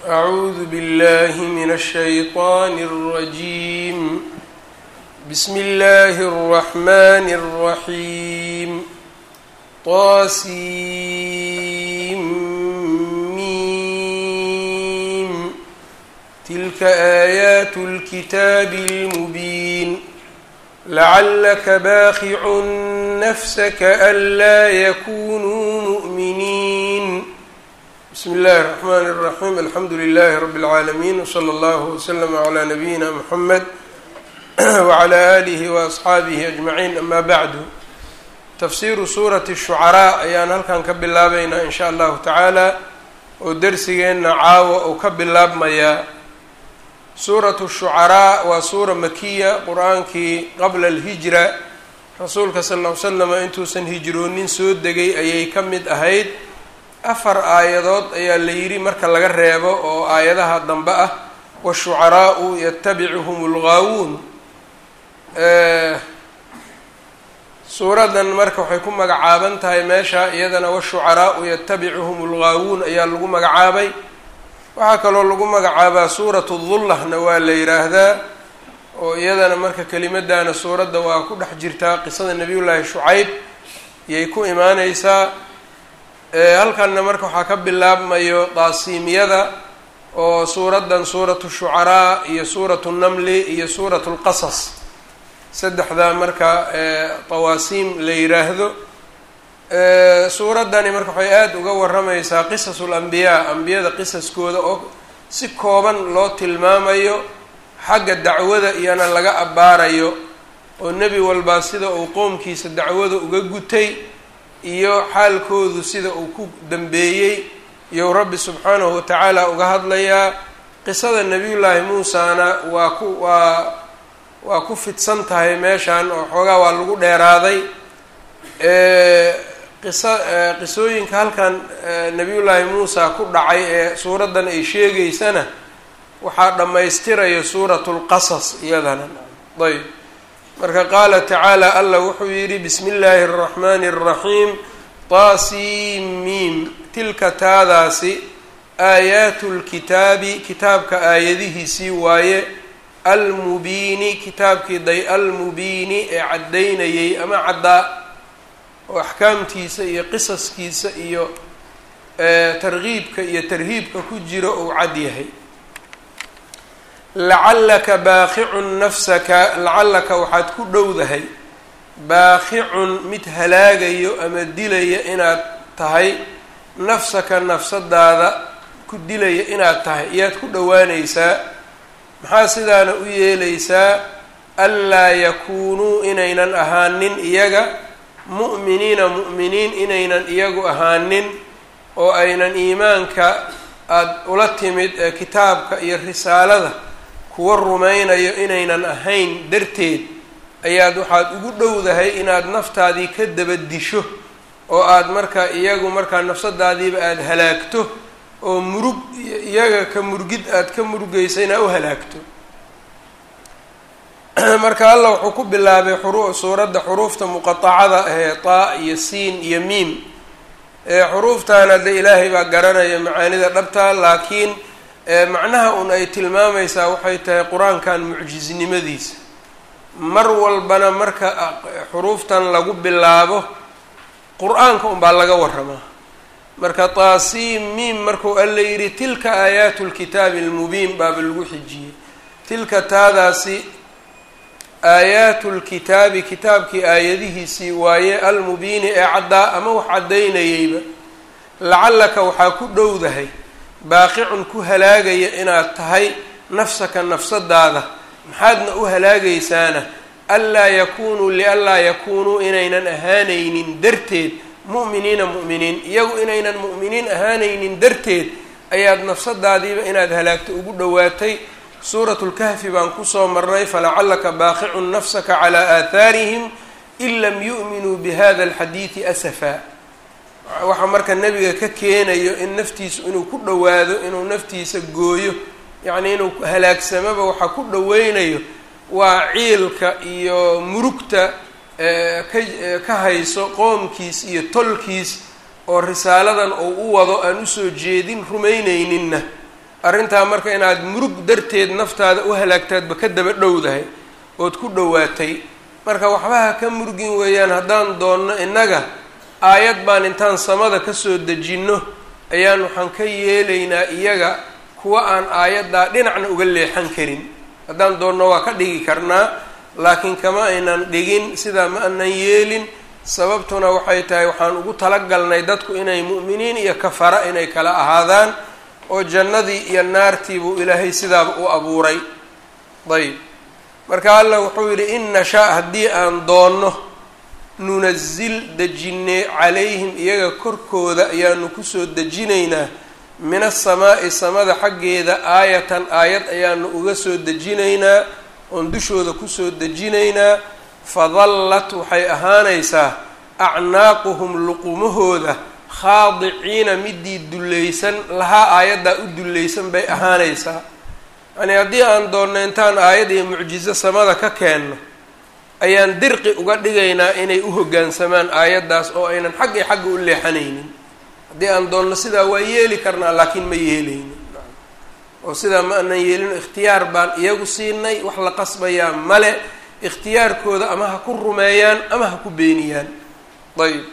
أعوذ بالله من الشيطان الرجيم بسم الله الرحمن الرحيم طاسيم تلك آيات الكتاب المبين لعلك باخع نفسك ألا يكونوا مؤمنين بسم الله الرحمن الرحيم الحمdu لله رب العاalمين وصلى الله وسلم على نبيina محمد وعلى آله وأصxaaبه أجمعين أmا bعd تfsiru sوraة الشhuعراء ayaan halkan ka bilaabeynaa in shaء الlahu taعaalى oo dersigeena caawa uu ka bilaabmayaa suuraة الشhuعراء waa suura makiya qur-aankii qabla الهiجرة rasuulka sal اه ly slm intuusan hijroonin soo degay ayay ka mid ahayd afar aayadood ayaa la yidhi marka laga reebo oo aayadaha dambe ah washucaraau yatabicuhum lgaawuun suuradan marka waxay ku magacaaban tahay meesha iyadana washucaraau yatabicuhum lgaawuun ayaa lagu magacaabay waxaa kaloo lagu magacaabaa suuratu dullahna waa la yidhaahdaa oo iyadana marka kelimadana suuradda waa ku dhex jirtaa qisada nabiyullaahi shucayb iyay ku imaaneysaa halkanna marka waxaa ka bilaabmayo daasiimiyada oo suuraddan suuratu shucaraa iyo suuratu namli iyo suuratu lqasas saddexdaa marka tawaasiim la yiraahdo suuraddani marka waxay aada uga waramaysaa qisasul ambiyaa ambiyada qisaskooda oo si kooban loo tilmaamayo xagga dacwada iyana laga abbaarayo oo nebi walbaa sida uu qoomkiisa dacwada uga gutay iyo xaalkoodu sida uu ku dambeeyey iyou rabbi subxaanahu watacaala uga hadlayaa qisada nebiyullaahi muusana waa ku waa waa ku fidsan tahay meeshan oo xoogaa waa lagu dheeraaday qisa qisooyinka halkan nebiyullaahi muusa ku dhacay ee suuraddan ay sheegeysana waxaa dhammaystiraya suuratu lqasas iyadana ayb marka qaala tacaala allah wuxuu yidhi bismi illaahi اraxmaani الraxiim taasimiim tilka taadaasi aayaatu lkitaabi kitaabka aayadihiisii waaye almubiini kitaabkii day almubiini ee caddaynayay ama caddaa oo axkaamtiisa iyo qisaskiisa iyo targiibka iyo tarhiibka ku jiro uu cad yahay lacallaka baaqicun nafsaka lacallaka waxaad ku dhowdahay baaqicun mid halaagayo ama dilaya inaad tahay nafsaka nafsadaada ku dilaya inaad tahay iyaad ku dhowaanaysaa maxaa sidaana u yeelaysaa anlaa yakuunuu inaynan ahaanin iyaga mu'miniina mu'miniin inaynan iyagu ahaanin oo aynan iimaanka aada ula timid ee kitaabka iyo risaalada kuwa rumaynayo inaynan ahayn darteed ayaad waxaad ugu dhowdahay inaad naftaadii ka dabadisho oo aad marka iyagu markaa nafsadaadiiba aada halaagto oo murug iyaga ka murgid aad ka murugeysayna u halaagto marka allah wuxuu ku bilaabay xuru suuradda xuruufta muqatacada ahee taa iyo siin iyo miim xuruuftaana de ilaahay baa garanaya macaanida dhabta laakiin macnaha un ay tilmaamaysaa waxay tahay qur-aankan mucjisnimadiisa mar walbana marka xuruuftan lagu bilaabo qur-aanka unbaa laga waramaa marka taasiim miim markuu alla yidhi tilka aayaatu lkitaabi almubiin baaba lagu xijiyey tilka taadaasi aayaatu lkitaabi kitaabkii aayadihiisii waaye almubiini ee caddaa ama wax caddaynayeyba lacallaka waxaa ku dhowdahay baaqicun ku halaagaya inaad tahay nafsaka nafsadaada maxaadna u halaagaysaana anlaa yakuunuu lianlaa yakuunuu inaynan ahaanaynin darteed mu'miniina mu'miniin iyagu inaynan mu'miniin ahaanaynin darteed ayaad nafsadaadiiba inaad halaagto ugu dhowaatay suuratu lkahfi baan kusoo marnay falacallaka baaqicun nafsaka calaa aathaarihim in lam yu'minuu bihada alxadiidi asafaa waxaa marka nebiga ka keenayo in naftiisu inuu ku dhowaado inuu naftiisa gooyo yacnii inuu halaagsamaba waxaa ku dhoweynayo waa ciilka iyo murugta ka ka hayso qoomkiis iyo tolkiis oo risaaladan uu u wado aan usoo jeedin rumayneyninna arrintaa marka inaad murug darteed naftaada u halaagtaadba ka daba dhowdahay ood ku dhowaatay marka waxbaha ka murgin weeyaan haddaan doonno innaga aayad baan intaan samada kasoo dejinno ayaan waxaan ka yeelaynaa iyaga kuwa aan aayaddaa dhinacna uga leexan karin haddaan doonno waa ka dhigi karnaa laakiin kama aynan dhigin sidaa ma anan yeelin sababtuna waxay tahay waxaan ugu talagalnay dadku inay mu'miniin iyo kafara inay kala ahaadaan oo jannadii iyo naartii buu ilaahay sidaaba u abuuray dayib marka allah wuxuu yidhi in nashaa haddii aan doonno nunazil dejinee calayhim iyaga korkooda ayaanu kusoo dejinaynaa min asamaa'i samada xaggeeda aayatan aayad ayaanu uga soo dejinaynaa oon dushooda kusoo dejinaynaa fadallat waxay ahaanaysaa acnaaquhum luqumahooda khaadiciina midii dullaysan lahaa aayaddaa u dullaysan bay ahaanaysaa yacnii haddii aan doonno intaan aayad iyo mucjizo samada ka keenno ayaan dirqi uga dhigaynaa inay u hoggaansamaan aayaddaas oo aynan xag iyo xagga u leexanaynin haddii aan doonno sidaa waa yeeli karnaa laakiin ma yeelaynin oo sidaa ma anan yeelino ikhtiyaar baan iyagu siinay wax la qasbayaa male ikhtiyaarkooda ama ha ku rumeeyaan ama ha ku beeniyaan ayb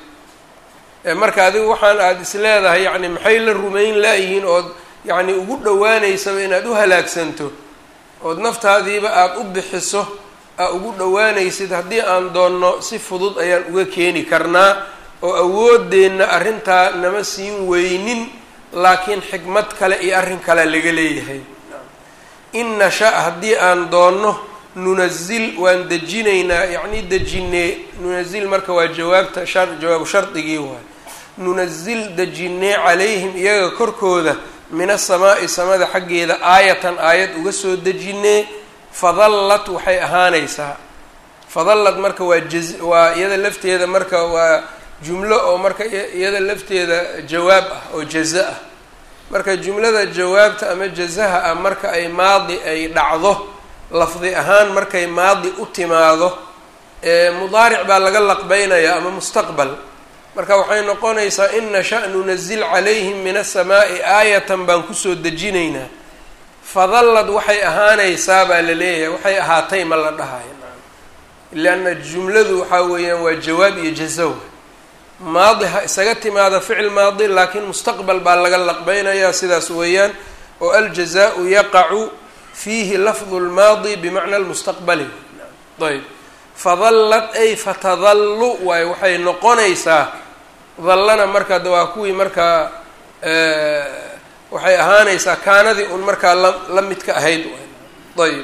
marka adigu waxaan aada is leedahay yacni maxay la rumayn laayihiin ood yacni ugu dhowaanaysaba inaad u halaagsanto ood naftaadiiba aada u bixiso aa ugu dhowaanaysid haddii aan doonno si fudud ayaan uga keeni karnaa oo awooddeenna arrintaa nama siin weynin laakiin xikmad kale iyo arrin kale laga leeyahay in nasha haddii aan doonno nunazil waan dejinaynaa yacni dejinee nunazil marka waa jawaabta shar jawaabu shardigii waay nunazil dejinee calayhim iyaga korkooda min asamaa'i samada xaggeeda aayatan aayad uga soo dejinee fadallat waxay ahaanaysaa fadallad marka waa jaz waa iyada lafteeda marka waa jumlo oo marka iyada lafteeda jawaab ah oo jaza ah marka jumlada jawaabta ama jazaha ah marka ay maadi ay dhacdo lafdi ahaan markay maadi u timaado mudaaric baa laga laqbeynayaa ama mustaqbal marka waxay noqonaysaa in nasha nunazil calayhim min asamaa'i aayatan baan kusoo dejinaynaa fadallad waxay ahaanaysaa baa la leeyahay waxay ahaatay ma la dhahayo lianna jumladu waxaa weeyaan waa jawaab iyo jazawa maadi ha isaga timaada ficil maadi laakiin mustaqbal baa laga laqbeynayaa sidaas weeyaan oo aljazaau yaqacu fiihi lafdu lmaadi bimacna lmustaqbali ayb fadallad ay fatadallu waay waxay noqonaysaa dallana marka de waa kuwii markaa waxay ahaanaysaa kaanadii un markaa la la midka ahayd ayb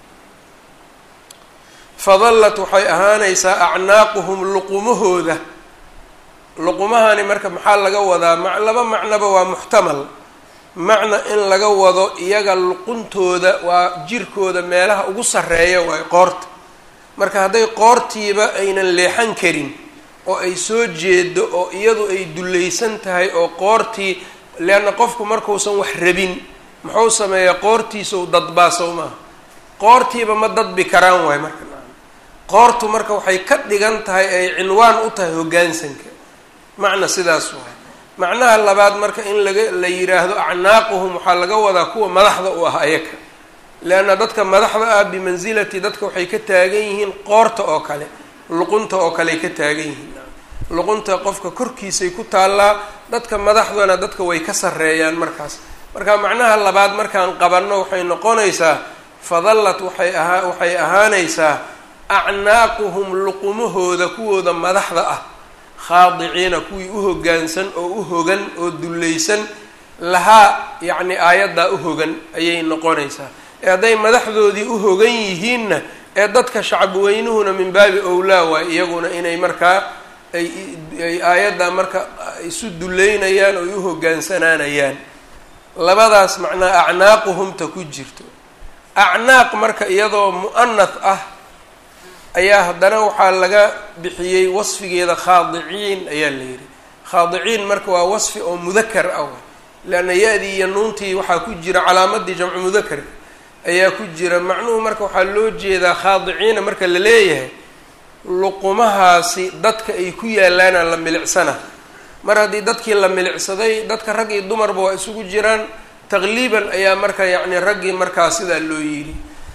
fadallat waxay ahaanaysaa acnaaquhum luqumahooda luqumahani marka maxaa laga wadaa ma laba macnoba waa muxtamal macna in laga wado iyaga luquntooda waa jirkooda meelaha ugu sarreeya waay qoorta marka hadday qoortiiba aynan leexan karin oo ay soo jeedo oo iyadu ay dullaysan tahay oo qoortii leanna qofku markuusan wax rabin muxuu sameeyaa qoortiisau dadbaa sow maaha qoortiiba ma dadbi karaan waay marka qoortu marka waxay ka dhigan tahay ay cinwaan u tahay hoggaansanka macna sidaas waay macnaha labaad marka in laga la yidhaahdo acnaaquhum waxaa laga wadaa kuwa madaxda u ah ayaka leanna dadka madaxda ah bimansilati dadka waxay ka taagan yihiin qoorta oo kale luqunta oo kaleay ka taagan yihiin luqunta qofka korkiisay ku taallaa dadka madaxdana dadka way ka sarreeyaan markaas marka macnaha labaad markaan qabanno waxay noqonaysaa fadallat waxay ahaa waxay ahaanaysaa acnaaquhum luqumahooda kuwooda madaxda ah khaadiciina kuwii u hoggaansan oo u hogan oo dullaysan lahaa yacni aayaddaa u hogan ayay noqonaysaa ee hadday madaxdoodii u hogan yihiinna ee dadka shacabweynuhuna min baabi owlaa waay iyaguna inay markaa ay ay aayaddaa marka isu dullaynayaan oo ay u hoggaansanaanayaan labadaas macnaa acnaaquhumta ku jirto acnaaq marka iyadoo mu'anath ah ayaa haddana waxaa laga bixiyey wasfigeeda khaadiciin ayaa la yidhi khaadiciin marka waa wasfi oo mudakar ah leanna ya-dii iyo nuuntii waxaa ku jira calaamadii jamcu mudakar ayaa ku jira macnuhu marka waxaa loo jeedaa khaadiciina marka la leeyahay luqumahaasi dadka ay ku yaalaana la milicsana mar haddii dadkii la milicsaday dadka rag iyo dumarba waa isugu jiraan taqliiban ayaa marka yacni raggii markaa sidaa loo yidhi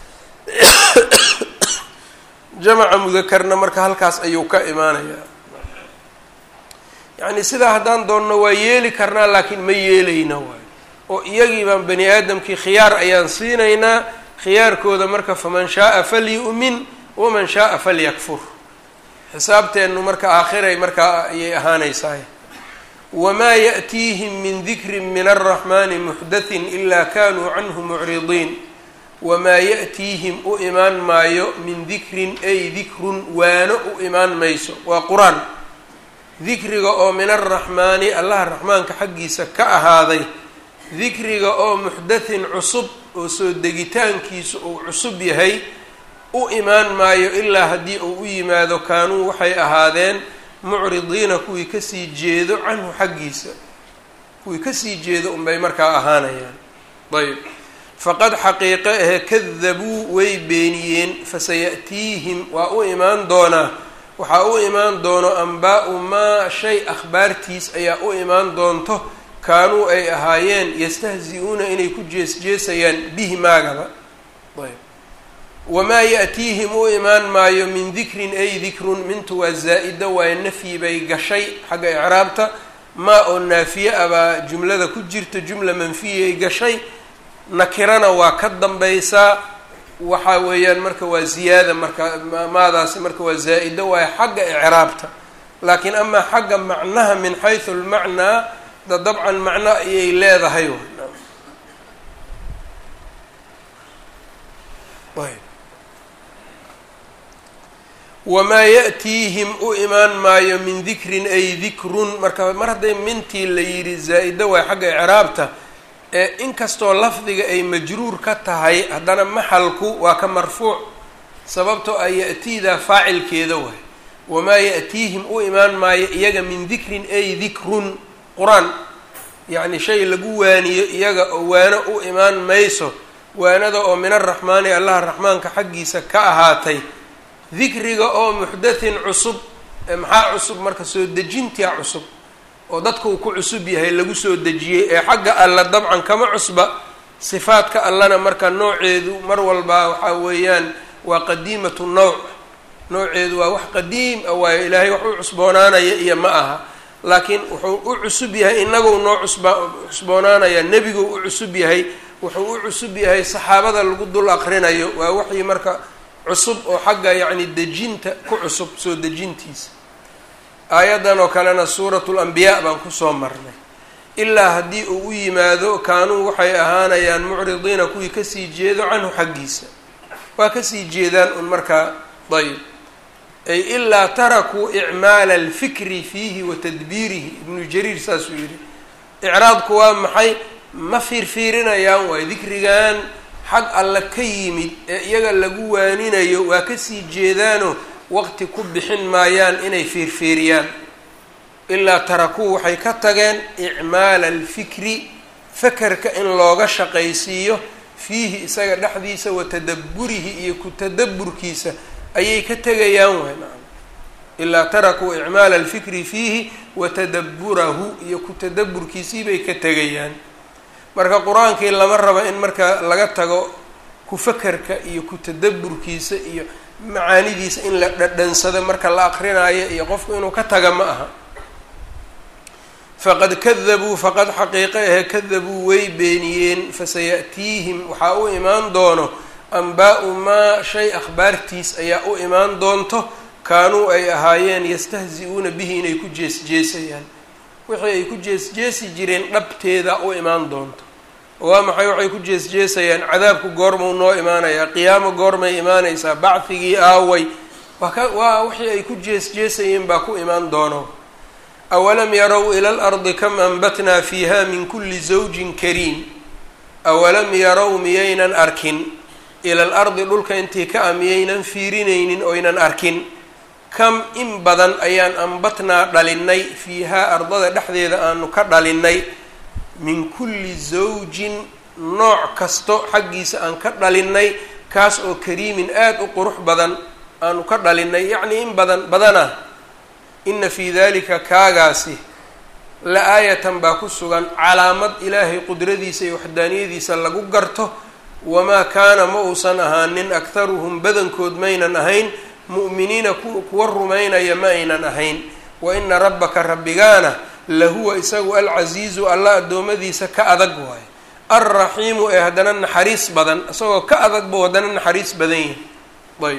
jamaca mudakarna marka halkaas ayuu ka imaanayaa yacni sidaa haddaan doonno waa yeeli karnaa laakiin ma yeelayna waayo oo iyagii baan bani aadamkii khiyaar ayaan siinaynaa khiyaarkooda marka faman shaaa falyu'min waman shaaa falyakfur xisaabteennu marka aakhiray markaa ayay ahaanaysaay wamaa ya'tiihim min dikrin min alraxmani muxdathin ilaa kanuu canhu mucridiin wamaa ya'tiihim u imaan maayo min dikrin ay dikrun waano u imaan mayso waa qur-aan dikriga oo min alraxmaani allaha raxmaanka xaggiisa ka ahaaday dikriga oo muxdathin cusub oo soo degitaankiisu uu cusub yahay u imaan maayo ilaa haddii uu u yimaado kaanuu waxay ahaadeen mucridiina kuwii kasii jeedo canhu xaggiisa kuwii kasii jeedo unbay markaa ahaanayaan ayb faqad xaqiiqe ahe kadabuu way beeniyeen fasaya'tiihim waa u imaan doonaa waxaa u imaan doono ambaa-u maa shay akhbaartiis ayaa u imaan doonto kaanuu ay ahaayeen yastahzi-uuna inay ku jees-jeesayaan bihi maagaba ayb wamaa ya'tiihim u imaan maayo min dikrin ay dikrun mintu waa zaa-ida waayo nafyi bay gashay xagga icraabta maa oo naafiye ah baa jumlada ku jirta jumla manfiyay gashay nakirana waa ka dambaysaa waxa weeyaan marka waa ziyaada marka maadaasi marka waa zaa-ida waayo xagga icraabta laakiin amaa xagga macnaha min xaysu lmacnaa da dabcan macno ayay leedahay wamaa ya'tiihim u imaan maayo min dikrin ay dikrun marka mar hadday mintii la yidhi zaa-ida waay xagga icraabta ee inkastoo lafdiga ay majruur ka tahay haddana maxalku waa ka marfuuc sababtoo a ya-tiida faacilkeeda waay wamaa ya'tiihim u imaan maayo iyaga min dikrin ay dikrun qur-aan yacni shay lagu waaniyo iyaga oo waano u imaan mayso waanada oo min araxmaani allaha raxmaanka xaggiisa ka ahaatay dikriga oo muxdathin cusub maxaa cusub marka soo dejintia cusub oo dadka uu ku cusub yahay lagu soo dejiyey ee xagga alla dabcan kama cusba sifaadka allana marka nooceedu mar walbaa waxaa weeyaan waa qadiimatu nawc nooceedu waa wax qadiim ah waayo ilaahay wax u cusboonaanaya iyo ma aha laakiin wuxuu u cusub yahay inagou noo cusba cusboonaanaya nebiguu u cusub yahay wuxuu u cusub yahay saxaabada lagu dul aqrinayo waa waxii marka cusub oo xagga yacni dejinta ku cusub soo dejintiisa aayaddan oo kalena suuratu lambiyaa baan kusoo marnay ilaa haddii uu u yimaado kaanuu waxay ahaanayaan mucridiina kuwii kasii jeedo canhu xaggiisa waa kasii jeedaan un markaa dayib ay ilaa tarakuu icmaala alfikri fiihi wa tadbiirihi ibnu jariir saasuu yidhi icraadku waa maxay ma fiirfiirinayaan waay dikrigan xag alle ka yimid ee iyaga lagu waaninayo waa kasii jeedaano waqti ku bixin maayaan inay fiirfiiriyaan ilaa tarakuu waxay ka tageen icmaala alfikri fakerka in looga shaqaysiiyo fiihi isaga dhexdiisa wa tadabburihi iyo ku tadabburkiisa ayay ka tegayaan waay nacam ilaa tarakuu icmaala alfikri fiihi wa tadabburahu iyo ku tadabburkiisii bay ka tegayaan marka qur-aankii lama rabo in marka laga tago ku fakerka iyo ku tadabburkiisa iyo macaanidiisa in la dhadhansado marka la aqrinaayo iyo qofku inuu ka taga ma aha faqad kadabuu faqad xaqiiqe ahe kadabuu way beeniyeen fasaya'tiihim waxaa u imaan doono ambaa-u maa shay akhbaartiis ayaa u imaan doonto kaanuu ay ahaayeen yastahzi-uuna bihi inay ku jees-jeesayaan wixii ay ku jees-jeesi jireen dhabteeda u imaan doonto waa maxay waxay ku jees-jeesayaan cadaabku goormau noo imaanayaa qiyaamo goormay imaanaysaa bacfigii aaway waa ka waa wixii ay ku jees-jeesayeen baa ku imaan doono awalam yarow ila alardi kam anbatnaa fiiha min kulli zawjin kariim awalam yarow miyaynan arkin ila al ardi dhulka intii ka a miyaynan fiirinaynin oynan arkin kam in badan ayaan ambatnaa dhalinnay fiihaa ardada dhexdeeda aanu ka dhalinnay min kulli zawjin nooc kasto xaggiisa aan ka dhalinnay kaas oo kariimin aada u qurux badan aanu ka dhalinnay yacnii in badan badana ina fii dalika kaagaasi la-aayatan baa ku sugan calaamad ilaahay qudradiisa iyo waxdaaniyadiisa lagu garto wamaa kaana ma uusan ahaanin akharuhum badankood maynan ahayn mu'miniina kuwa rumaynaya ma aynan ahayn wa ina rabbaka rabbigaana lahuwa isagu alcasiizu alla addoommadiisa ka adag waayo alraxiimu ee haddana naxariis badan isagoo ka adag buu haddana naxariis badan yahay ayb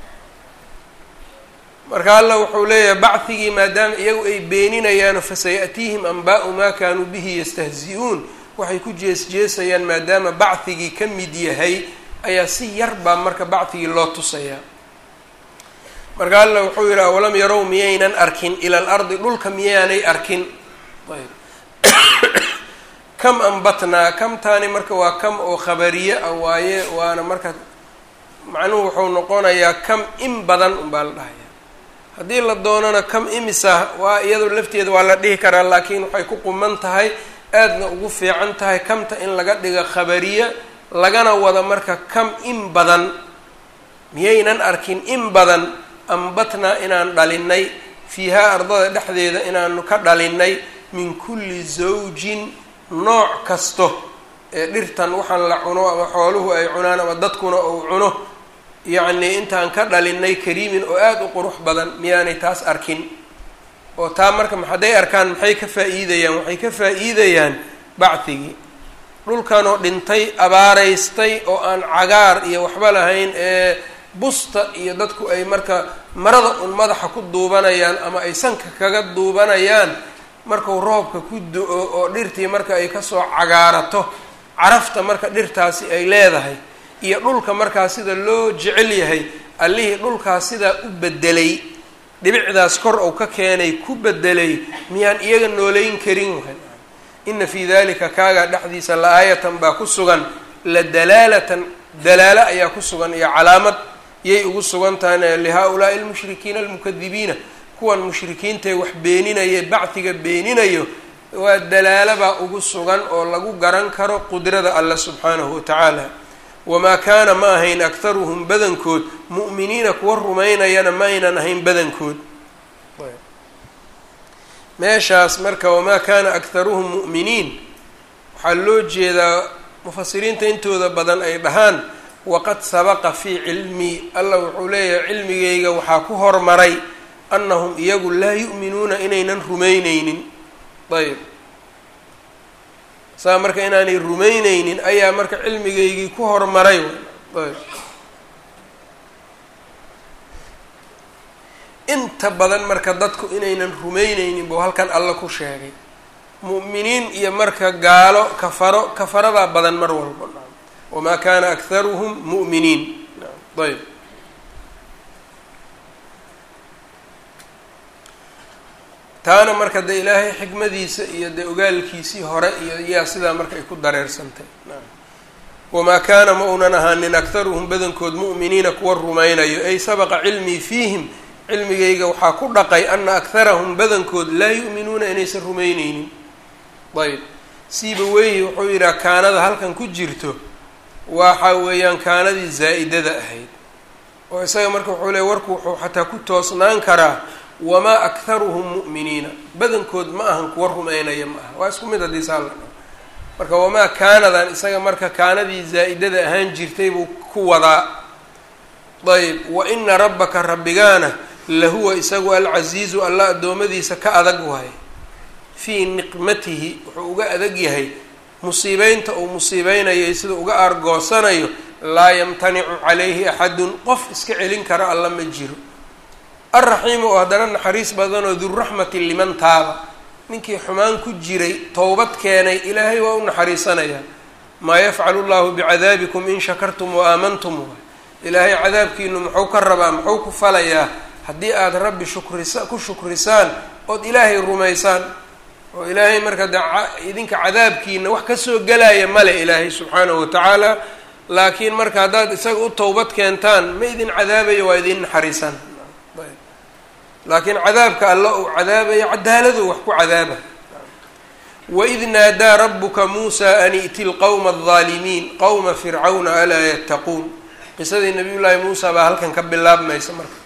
marka alla wuxuu leeyahay bacdigii maadaama iyagu ay beeninayaano fasaya'tiihim anbaa'u maa kaanuu bihi yastahzi-uun waxay ku jees-jeesayaan maadaama bacdigii ka mid yahay ayaa si yar baa marka bacdigii loo tusayaa marka alla wuxuu yidhi awalam yarow miyaynan arkin ila al ardi dhulka miyaanay arkin ayb kam ambatnaa kamtaani marka waa kam oo khabariye ah waaye waana marka macnuhu wuxuu noqonayaa kam in badan unbaa la dhahaya haddii la doonana kam imisa waa iyadoo lafteeda waa la dhihi karaa laakiin waxay ku quman tahay aadna ugu fiican tahay kamta in laga dhiga khabariye lagana wada marka kam in badan miyaynan arkin in badan ambatnaa inaan dhalinay fiihaa ardada dhexdeeda inaanu ka dhalinay min kulli zawjin nooc kasto ee dhirtan waxaan la cuno ama xooluhu ay cunaan ama dadkuna uu cuno yacnii intaan ka dhalinay kariimin oo aada u qurux badan miyaanay taas arkin oo taa marka hadday arkaan maxay ka faa-iidayaan waxay ka faa-iidayaan bacdigii dhulkanoo dhintay abaaraystay oo aan cagaar iyo waxba lahayn ee busta iyo dadku ay marka marada un madaxa ku duubanayaan ama ay sanka kaga duubanayaan markuu roobka ku do-o oo dhirtii marka ay kasoo cagaarato carafta marka dhirtaasi ay leedahay iyo dhulka markaa sida loo jecel yahay allihii dhulkaas sidaa u bedelay dhibicdaas kor ou ka keenay ku bedelay miyaan iyaga nooleyn karin wahay ina fii dalika kaagaa dhexdiisa la-aayatan baa ku sugan la dalaalatan dalaalo ayaa ku sugan iyo calaamad yay ugu sugan tahay lihaa-ulaa'i almushrikiina almukadibiina kuwan mushrikiintae wax beeninaya bacdiga beeninayo waa dalaalabaa ugu sugan oo lagu garan karo qudrada alle subxaanahu watacaala wamaa kaana ma ahayn akharuhum badankood mu'miniina kuwa rumaynayana ma aynan ahayn badankood meeshaas marka wamaa kaana akharuhum mu'miniin waxaa loo jeedaa mufasiriinta intooda badan ay dhahaan waqad sabaqa fii cilmii allah wuxuu leeyahay cilmigayga waxaa ku hormaray annahum iyagu laa yu'minuuna inaynan rumayneynin ayb saa marka inaanay rumayneynin ayaa marka cilmigaygii ku hormaray ayb inta badan marka dadku inaynan rumayneynin buu halkan alla ku sheegay mu'miniin iyo marka gaalo kafaro kafaradaa badan mar walba wamaa kaana akharuhum mu'miniin ayb taana marka dee ilaahay xikmadiisa iyo dee ogaalkiisii hore iyo yaa sidaa marka ay ku dareersantay wamaa kaana ma unan ahaanin akharuhum badankood mu'miniina kuwa rumaynayo ay sabaqa cilmii fiihim cilmigayga waxaa ku dhaqay ana akharahum badankood laa yu'minuuna inaysan rumayneynin ayb siiba weyhi wuxuu yidhaha kaanada halkan ku jirto waxa weeyaan kaanadii zaa'idada ahayd oo isaga marka wuxuu leey warku wuxuu xataa ku toosnaan karaa wamaa akharuhum mu'miniina badankood ma ahan kuwa rumaynaya ma aha waa isku mid haddii saa la dhaho marka wamaa kaanadan isaga marka kaanadii zaa'idada ahaan jirtay buu ku wadaa ayb wa ina rabbaka rabbigaana lahuwa isagu alcasiizu alla addoommadiisa ka adag waaye fii niqmatihi wuxuu uga adag yahay musiibeynta uu musiibeynayo sida uga aargoosanayo laa yamtanicu calayhi axadun qof iska celin kara alla ma jiro alraxiimu oo haddana naxariis badanoo duraxmati liman taaba ninkii xumaan ku jiray towbad keenay ilaahay waa u naxariisanayaa maa yafcalu llahu bicadaabikum in shakartum wa aamantum ilaahay cadaabkiinu muxuu ka rabaa muxuu ku falayaa haddii aada rabbi shukrisa ku shukrisaan ood ilaahay rumaysaan oo ilaahay marka de idinka cadaabkiina wax kasoo gelaya male ilaahay subxaanahu watacaala laakiin marka haddaad isaga u towbad keentaan ma idin cadaabayo waa idin naxariisan laakiin cadaabka alla uu cadaabayo cadaaladu wax ku cadaaba waid naadaa rabuka muusa an i'ti lqowma aldaalimiin qowma fircawna alaa yattaquun qisadii nabiy llaahi muusa baa halkan ka bilaabmaysa marka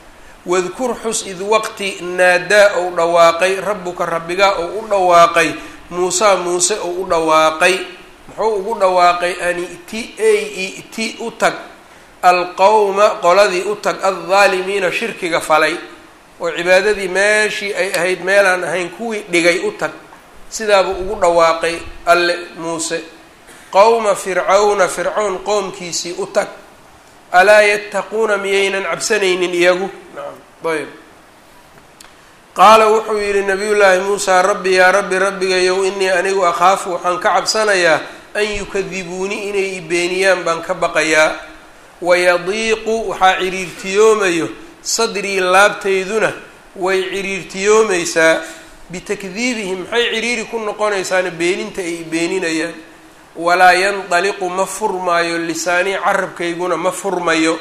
wadkur xus id waqti naadaa ou dhawaaqay rabbuka rabbigaa ou u dhawaaqay muusaa muuse ou u dhawaaqay muxuu ugu dhawaaqay an i'ti ey i'ti u tag alqowma qoladii u tag aldaalimiina shirkiga falay oo cibaadadii meeshii ay ahayd meelaan ahayn kuwii dhigay u tag sidaabuu ugu dhawaaqay alle muuse qowma fircawna fircown qoomkiisii u tag alaa yattaquuna miyaynan cabsanaynin iyagu nacam ayb qaala wuxuu yidhi nabiyullaahi muusaa rabbi yaa rabbi rabbigayow inii anigu akhaafu waxaan ka cabsanayaa an yukadibuuni inay i beeniyaan baan ka baqayaa wayadiiqu waxaa ciriirtiyoomayo sadrii laabtayduna way ciriirtiyoomaysaa bitakdiibihim maxay ciriiri ku noqonaysaana beeninta ay beeninayaan walaa yandaliqu ma furmaayo lisaanii carabkayguna ma furmayo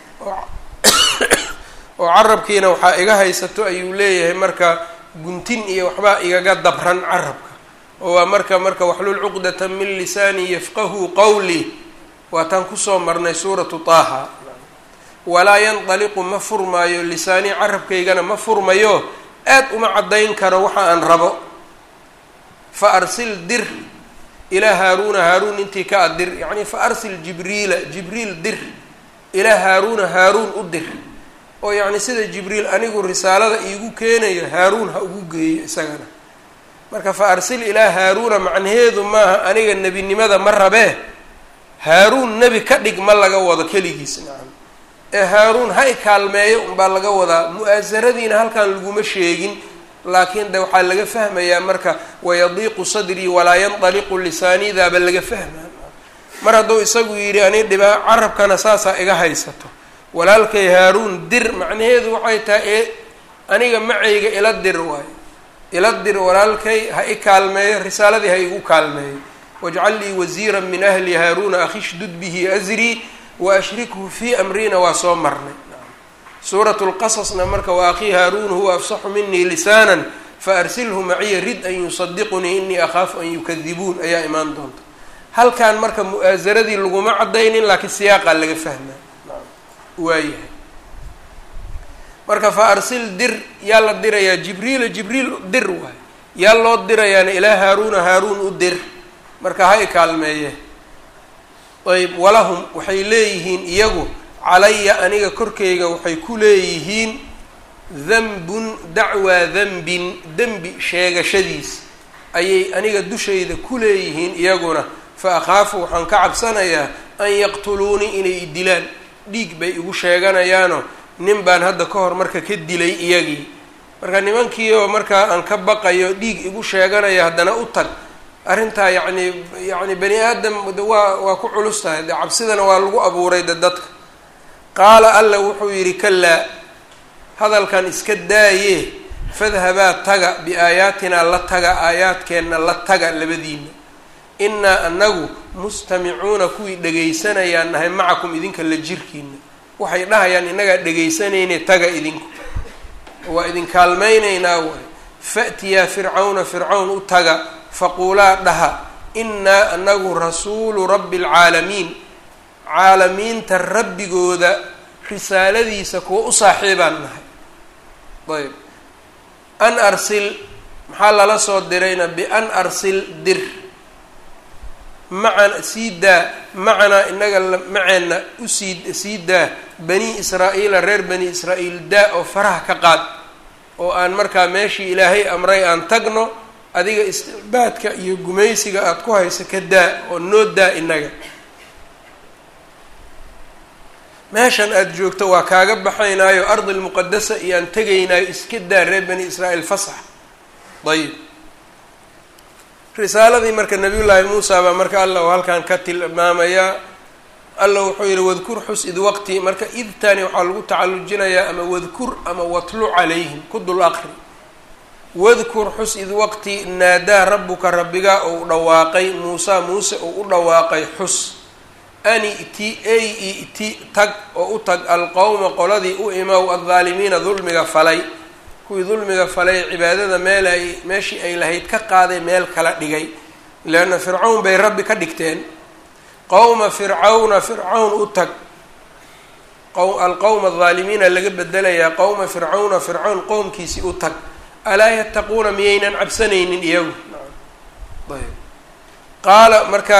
oo carabkiina waxaa iga haysato ayuu leeyahay marka guntin iyo waxbaa igaga dabran carabka oo waa marka marka waxlul cuqdata min lisaanii yafqahuu qawlii waataan kusoo marnay suuratu taaha walaa yandaliqu ma furmaayo lisaanii carabkaygana ma furmayo aad uma caddayn karo waxa aan rabo fa arsil dir ilaa haaruuna haaruun intii ka adir yacni fa arsil jibriila jibriil dir ilaa haaruuna haaruun u dir oo yacni sida jibriil anigu risaalada iigu keenayo haaruun ha ugu geeyo isagana marka fa arsil ilaa haaruuna macnaheedu maaha aniga nebinimada ma rabee haaruun nebi ka dhig ma laga wado keligiis nacam ee haaruun ha i kaalmeeyo unbaa laga wadaa mu-aasaradiina halkan laguma sheegin laakiin de waxaa laga fahmayaa marka wayadiiqu sadrii walaa yandaliqu lisaanidaaba laga fahmaa mar hadduu isagu yidhi ani dhibaa carabkana saasaa iga haysato walaalkay haaruun dir macnaheedu waxay tahay ee aniga macayga ila dir waayo ila dir walaalkay ha i kaalmeeyo risaaladii ha igu kaalmeeyo wajcal lii wasiira min ahli haaruuna akhishdud bihi asrii wa ashrikhu fii amrina waa soo marnay suurat lqasasna marka wa akhii haaruun huwa afsaxu minii lisaanan faarsilhu maciya rid an yusadiqunii inii akhaafu an yukadibuun ayaa imaan doonta halkan marka mu-aasaradii laguma cadaynin laakiin siyaaqaa laga fahmaa waayahay marka fa arsil dir yaa la dirayaa jibriila jibriil dir waay yaa loo dirayaana ilaa haaruuna haaruun u dir marka ha i kaalmeeye ayb walahum waxay leeyihiin iyagu calaya aniga korkayga waxay ku leeyihiin danbun dacwaa danbin dembi sheegashadiis ayay aniga dushayda ku leeyihiin iyaguna fa akhaafu waxaan ka cabsanayaa an yaqtuluunii inay i dilaan dhiig bay igu sheeganayaano nin baan hadda ka hor marka ka dilay iyagii marka nimankii oo markaa aan ka baqayo dhiig igu sheeganaya haddana u tag arrintaa yacni yacni bani aadam waa waa ku culus tahay de cabsidana waa lagu abuuray de dadka qaala alla wuxuu yidhi kalaa hadalkan iska daaye fadhabaa taga biaayaatinaa la taga aayaadkeenna la taga labadiina innaa anagu mustamicuuna kuwii dhegaysanayaan nahay macakum idinka la jirkiina waxay dhahayaan innagaa dhegaysanayne taga idinku waa idin kaalmaynaynaa waay fa'tiyaa fircawna fircawn u taga faquulaa dhaha innaa anagu rasuulu rabbi alcaalamiin caalamiinta rabbigooda risaaladiisa kuwa u saaxiibaan nahay ayb an arsil maxaa lala soo dirayna bian arsil dir macan sii daa macanaa inaga maceenna usii sii daa bani israa'iila reer bani israa'iil daa oo faraha ka qaad oo aan markaa meeshii ilaahay amray aan tagno adiga isticbaadka iyo gumaysiga aada ku hayso ka daa oo noo daa inaga meeshan aada joogto waa kaaga baxaynaayo ardi lmuqadasa iyo aan tegaynaayo iska daa reer bani israa'iil fasax ayib risaaladii marka nabiyullaahi muusa baa marka alla uu halkan ka tilmaamayaa alla wuxuu yihi wadkur xus id waqti marka idtani waxaa lagu tacallujinayaa ama wadkur ama watlu calayhim ku dul aqri wadkur xus id waqti naadaa rabbuka rabbigaa ou dhawaaqay muusa muuse ou u dhawaaqay xus an i'ti ay i'ti tag oo u tag alqowma qoladii u imow aldaalimiina dulmiga falay kuwii dulmiga falay cibaadada meel ay meeshii ay lahayd ka qaaday meel kala dhigay leanna fircawn bay rabbi ka dhigteen qowma fircawna fircawn u tag alqowma aldaalimiina laga bedelayaa qowma fircawna fircawn qowmkiisii u tag alaa yattaquuna miyaynan cabsanaynin iyagu ayb qaala marka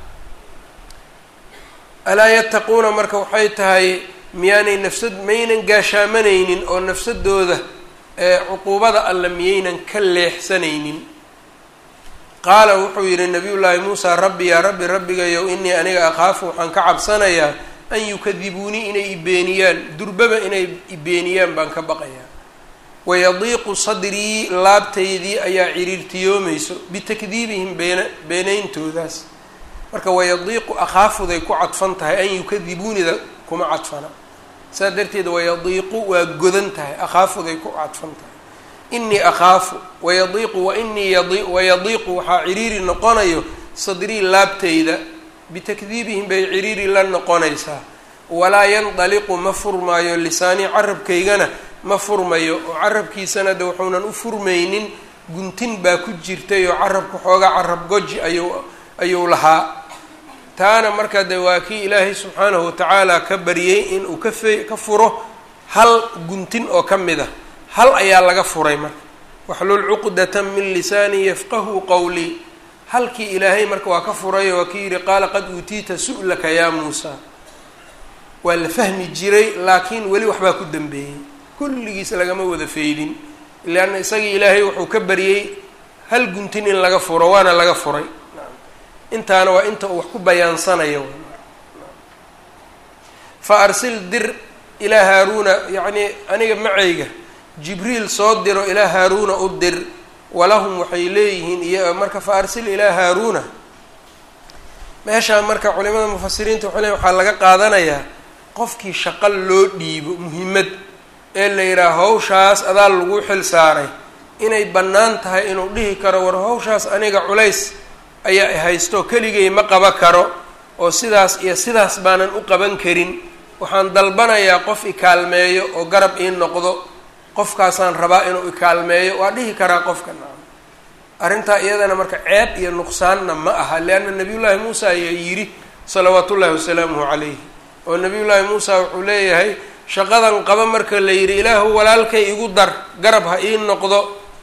alaa yattaquuna marka waxay tahay miyaanay nafsad maynan gaashaamanaynin oo nafsadooda cuquubada alle miyaynan ka leexsanaynin qaala wuxuu yidhi nabiy llaahi muusa rabbi yaa rabbi rabbigayow inii aniga akhaafu waxaan ka cabsanayaa an yukadibuunii inay ibeeniyaan durbaba inay ibeeniyaan baan ka baqayaa wayadiiqu sadrii laabtaydii ayaa ciriirtiyoomayso bitakdiibihim been beenayntoodaas marka wayadiiqu akhaafuday ku cadfan tahay an yukadibuunida kuma cadfana saa darteed wayadiiqu waa godan tahay akhaafuday ku cadfan tahay inii akhaafu wayadiiqu wainii yadi wayadiiqu waxaa ciriiri noqonayo sadrii laabtayda bitakdiibihim bay ciriiri la noqonaysaa walaa yandaliqu ma furmaayo lisaanii carabkaygana ma furmayo oo carabkiisana de wuxuunan u furmaynin guntin baa ku jirtay oo carabka xoogaa carab goji ayuu ayuu lahaa taana marka de waa kii ilaahay subxaanahu watacaala ka baryey inuu ka fe ka furo hal guntin oo ka mid a hal ayaa laga furay marka waxlul cuqdatan min lisaani yafqahu qowlii halkii ilaahay marka waa ka furayo waa kii yidhi qaala qad uutiita su'laka yaa muusa waa la fahmi jiray laakiin weli waxbaa ku dambeeyey kulligiis lagama wada feydin leanna isagii ilaahay wuxuu ka baryey hal guntin in laga furo waana laga furay intaana waa inta uu wax ku bayaansanayo fa arsil dir ilaa haaruuna yacnii aniga macayga jibriil soo diro ilaa haaruuna u dir walahum waxay leeyihiin iyo marka fa arsil ilaa haaruuna meeshaa marka culimada mufasiriinta waxay leeyiin waxaa laga qaadanayaa qofkii shaqo loo dhiibo muhimmad ee la yidhaha hawshaas adaa lagu xil saaray inay bannaan tahay inuu dhihi karo war hawshaas aniga culays ayaa haysto keligay ma qaba karo oo sidaas iyo sidaas baanan u qaban karin waxaan dalbanayaa qof ikaalmeeyo oo garab ii noqdo qofkaasaan rabaa inuu ikaalmeeyo waa dhihi karaa qofka naam arrintaa iyadana marka ceeb iyo nuqsaanna ma aha leanna nabiyullaahi muusa ayaa yidhi salawaatu ullaahi wasalaamuhu calayh oo nabiyullaahi muusa wuxuu leeyahay shaqadan qaba marka la yidhi ilaahu walaalkay igu dar garab ha ii noqdo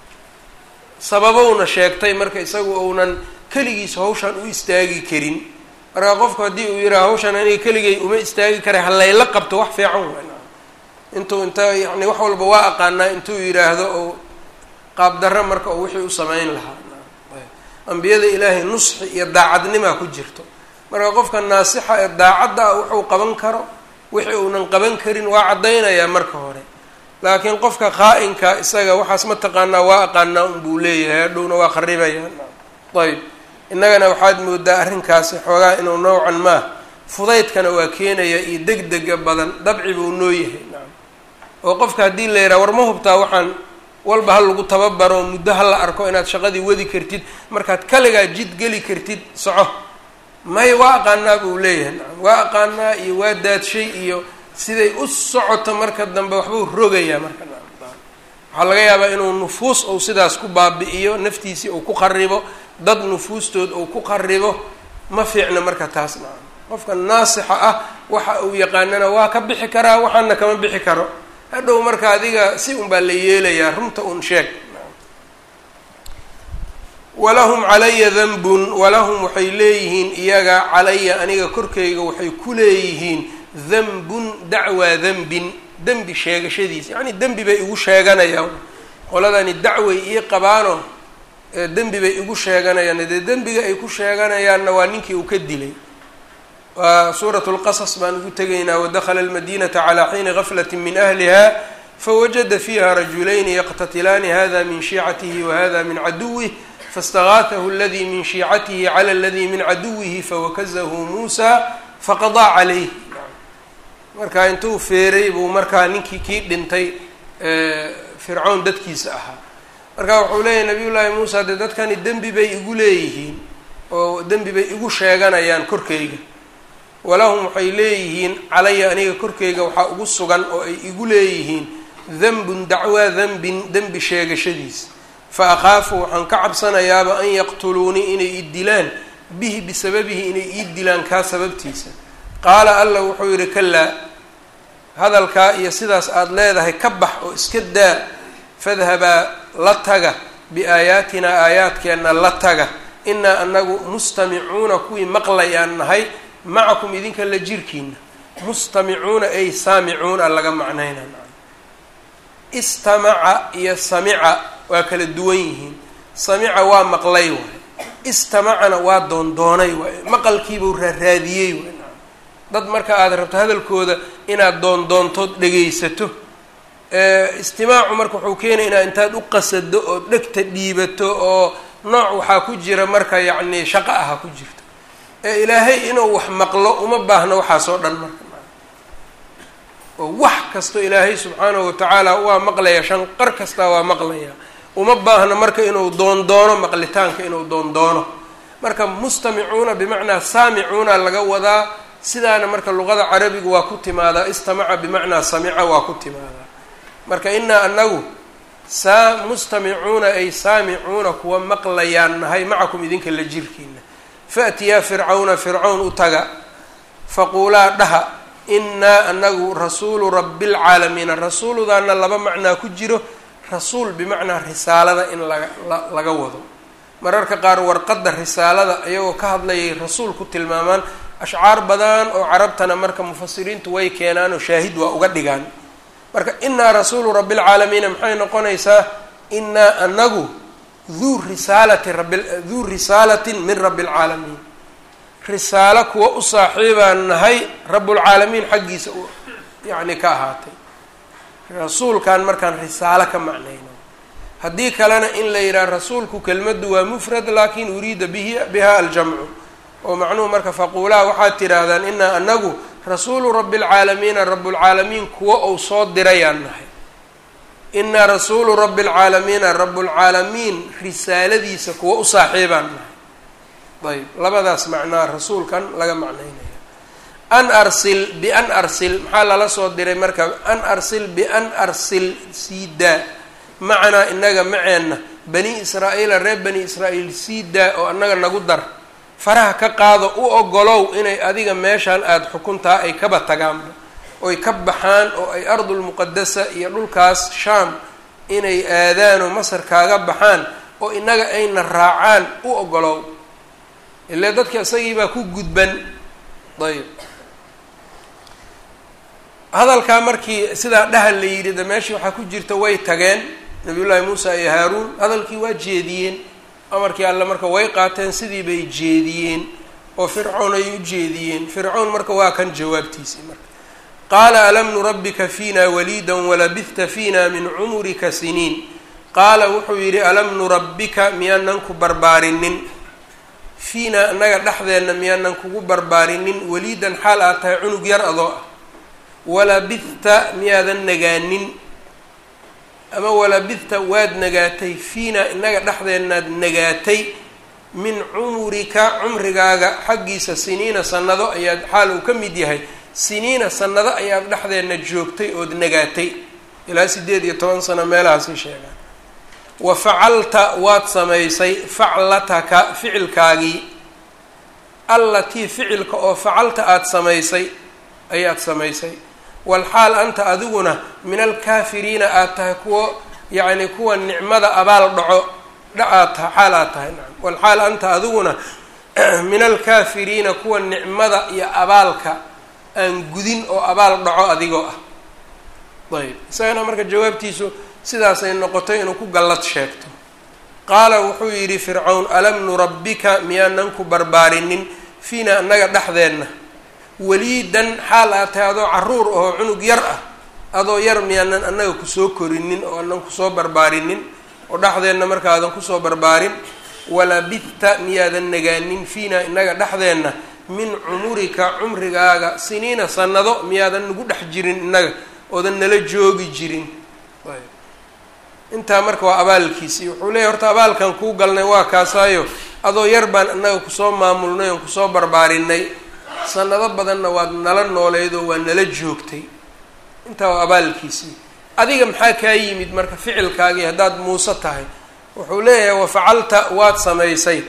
sababowna sheegtay marka isagu uunan keligiis hawshan u istaagi karin marka qofku haddii uu yidhaha hawshan aniga keligay uma istaagi karay halayla qabto wax fiican wa intuu inta yani wax walba waa aqaanaa intuu yidhaahdo oo qaabdarro marka oo wixii u samayn lahaa ambiyada ilaahay nusxi iyo daacadnimaa ku jirto marka qofka naasixa ee daacadda ah wuxuu qaban karo wixii uunan qaban karin waa caddaynayaa marka hore laakiin qofka khaa-inka isaga waxaas ma taqaanaa waa aqaanaa unbuu leeyahay hadhowna waa kharibaya ayb innagana waxaad moodaa arrinkaasi xoogaa inuu nowcan maa fudaydkana waa keenaya iyo deg dega badan dabci buu noo yahay nacam oo qofka haddii la yidhaha war ma hubtaa waxaan walba ha lagu tababaro muddo ha la arko inaad shaqadii wadi kartid markaad kaligaa jid geli kartid soco may waa aqaanaa buu leeyahay nacam waa aqaanaa iyo waa daadshay iyo siday u socoto marka dambe waxbuu rogayaa marka waxaa laga yaabaa inuu nufuus ou sidaas ku baabi'iyo naftiisii uu ku qaribo dad nufuustood uu ku qaribo ma fiicna marka taas nacam qofka naasixa ah waxa uu yaqaanana waa ka bixi karaa waxaana kama bixi karo hadhow marka adiga si un baa la yeelayaa runta un sheeg walahum calaya danbun walahum waxay leeyihiin iyaga calaya aniga korkayga waxay ku leeyihiin danbun dacwaa danbin dembi sheegashadiisa yacni dembi bay igu sheeganayaan qoladani dacway ii qabaano dembi bay igu sheeganayaan dee dembiga ay ku sheeganayaanna waa ninkii uu ka dilay waa suurat lqasas baan ugu tegaynaa wadakhala almadinata calaa xiini gaflati min ahliha fawajada fiiha rajulayni yaqtatilaani hada min shiicatihi wahada min caduwih faاstagaatahu aladi min shiicatihi cala aladi min caduwihi fawakazahu muusa faqadaa calayh marka intuu feeray buu markaa ninkii kii dhintay fircown dadkiisa ahaa marka wuxuu leeyahy nabiy llaahi muusa dee dadkani dembi bay igu leeyihiin oo dembi bay igu sheeganayaan korkayga walahum waxay leeyihiin calaya aniga korkayga waxaa ugu sugan oo ay igu leeyihiin danbun dacwaa danbin dembi sheegashadiis fa akhaafu waxaan ka cabsanayaaba an yaqtuluunii inay ii dilaan bihi bisababihi inay ii dilaan kaa sababtiisa qaala alla wuxuu yidhi kalaa hadalkaa iyo sidaas aada leedahay ka bax oo iska daa fadhabaa la taga biaayaatinaa aayaadkeenna la taga inaa anagu mustamicuuna kuwii maqlayaan nahay macakum idinka la jirkiina mustamicuuna ay saamicuuna laga macnayna istamaca iyo samica waa kala duwan yihiin samica waa maqlay waay istamacana waa doondoonay waay maqalkiibuu raaraadiyey waay dad marka aada rabto hadalkooda inaad doondoontood dhegaysato istimaacu marka wuxuu keenaya inaad intaad u qasado oo dhegta dhiibato oo nooc waxaa ku jira marka yacni shaqo aha ku jirto ee ilaahay inuu wax maqlo uma baahno waxaasoo dhan marka oo wax kasto ilaahay subxaanahu watacaala waa maqlaya shanqar kastaa waa maqlaya uma baahno marka inuu doondoono maqlitaanka inuu doondoono marka mustamicuuna bimacnaa saamicuuna laga wadaa sidaana marka luqada carabiga waa ku timaadaa istamaca bimacnaa samica waa ku timaadaa marka inaa anagu saa mustamicuuna ay saamicuuna kuwa maqlayaan nahay macakum idinka la jirkiina faatiyaa fircawna fircawn u taga faquulaa dhaha inaa anagu rasuulu rabi lcaalamiina rasuuludaana laba macnaa ku jiro rasuul bimacnaa risaalada in laga laga wado mararka qaar warqadda risaalada iyagoo ka hadlayay rasuul ku tilmaamaan ashcaar badan oo carabtana marka mufasiriintu way keenaan oo shaahid waa uga dhigaan marka inaa rasuulu rabi lcaalamiina maxay noqonaysaa inaa anagu duu risaalati rabi duu risaalatin min rabi lcaalamiin risaalo kuwa u saaxiibaan nahay rabbulcaalamiin xaggiisa u yacni ka ahaatay rasuulkan markaan risaalo ka macnayno haddii kalena in la yidhaha rasuulku kelmaddu waa mufrad laakin uriida bihi biha aljamcu oo macnuhu marka faquulaa waxaad tidhaahdaan inaa anagu rasuulu rabi lcaalamiina rabbulcaalamiin kuwa uu soo dirayaan nahay inaa rasuulu rabi lcaalamiina rabbulcaalamiin risaaladiisa kuwa u saaxiibaan nahay ayb labadaas macnaa rasuulkan laga macnaynaya an arsil bian arsil maxaa lala soo diray marka an arsil bian arsil sii daa macanaa inaga maceenna bani israa'iila reer bani israa'iil sii daa oo annaga nagu dar faraha ka qaado u ogolow inay adiga meeshaan aada xukuntaa ay kaba tagaanba oy ka baxaan oo ay ardulmuqadasa iyo dhulkaas shaam inay aadaan oo masar kaaga baxaan oo inaga ayna raacaan u ogolow ile dadka isagii baa ku gudban ayb hadalkaa markii sidaa dhahal la yidhi de meeshii waxaa ku jirta way tageen nabiyullaahi muusa iyo haaruun hadalkii waa jeediyeen amarkii alle marka way qaateen sidii bay jeediyeen oo fircown ay u jeediyeen fircown marka waa kan jawaabtiisii marka qaala alam nurabbika fiina waliida walabihta fiina min cumurika siniin qaala wuxuu yidhi alam nurabbika miyaanan ku barbaarinin fiina annaga dhexdeenna miyaanan kugu barbaarinin waliidan xaal aad tahay cunug yar adoo ah walabihta miyaadan nagaanin ama walabihta waad nagaatay fiina innaga dhexdeennaad nagaatay min cumurika cumrigaaga xaggiisa siniina sannado ayaad xaal uu ka mid yahay siniina sannado ayaad dhexdeenna joogtay ood nagaatay ilaa siddeed iyo toban sano meelahaasay sheegaan wa facalta waad samaysay faclataka ficilkaagii allatii ficilka oo facalta aada samaysay ayaad samaysay walxaal anta adiguna min alkaafiriina aad tahay kuwo yacni kuwa nicmada abaal dhaco dhacaad tahay xaal aad tahay nacam walxaal anta adiguna min alkaafiriina kuwa nicmada iyo abaalka aan gudin oo abaal dhaco adigoo ah ayb isagana marka jawaabtiisu sidaasay noqotay inuu ku gallad sheegto qaala wuxuu yidhi fircawn alam nurabbika miyaanan ku barbaarinin fiina annaga dhexdeenna waliidan xaal aad tahay adoo caruur oo cunug yar ah adoo yar miyaanan annaga kusoo korinin oo anan kusoo barbaarinin oo dhexdeenna markaadan kusoo barbaarin walabidta miyaadan nagaanin fiina innaga dhexdeenna min cumurika cumrigaaga siniina sannado miyaadan nagu dhex jirin innaga oodan nala joogi jirin intaa marka waa abaalkiisii wuxuu leeyahy horta abaalkan kuu galnay waa kaasaayo adoo yar baan annaga kusoo maamulnay oon kusoo barbaarinay sanado badanna waad nala nooleyd oo waa nala joogtay intaa waa abaalkiisii adiga maxaa kaa yimid marka ficilkaagii haddaad muuse tahay wuxuu leeyahay wafacalta waad samaysay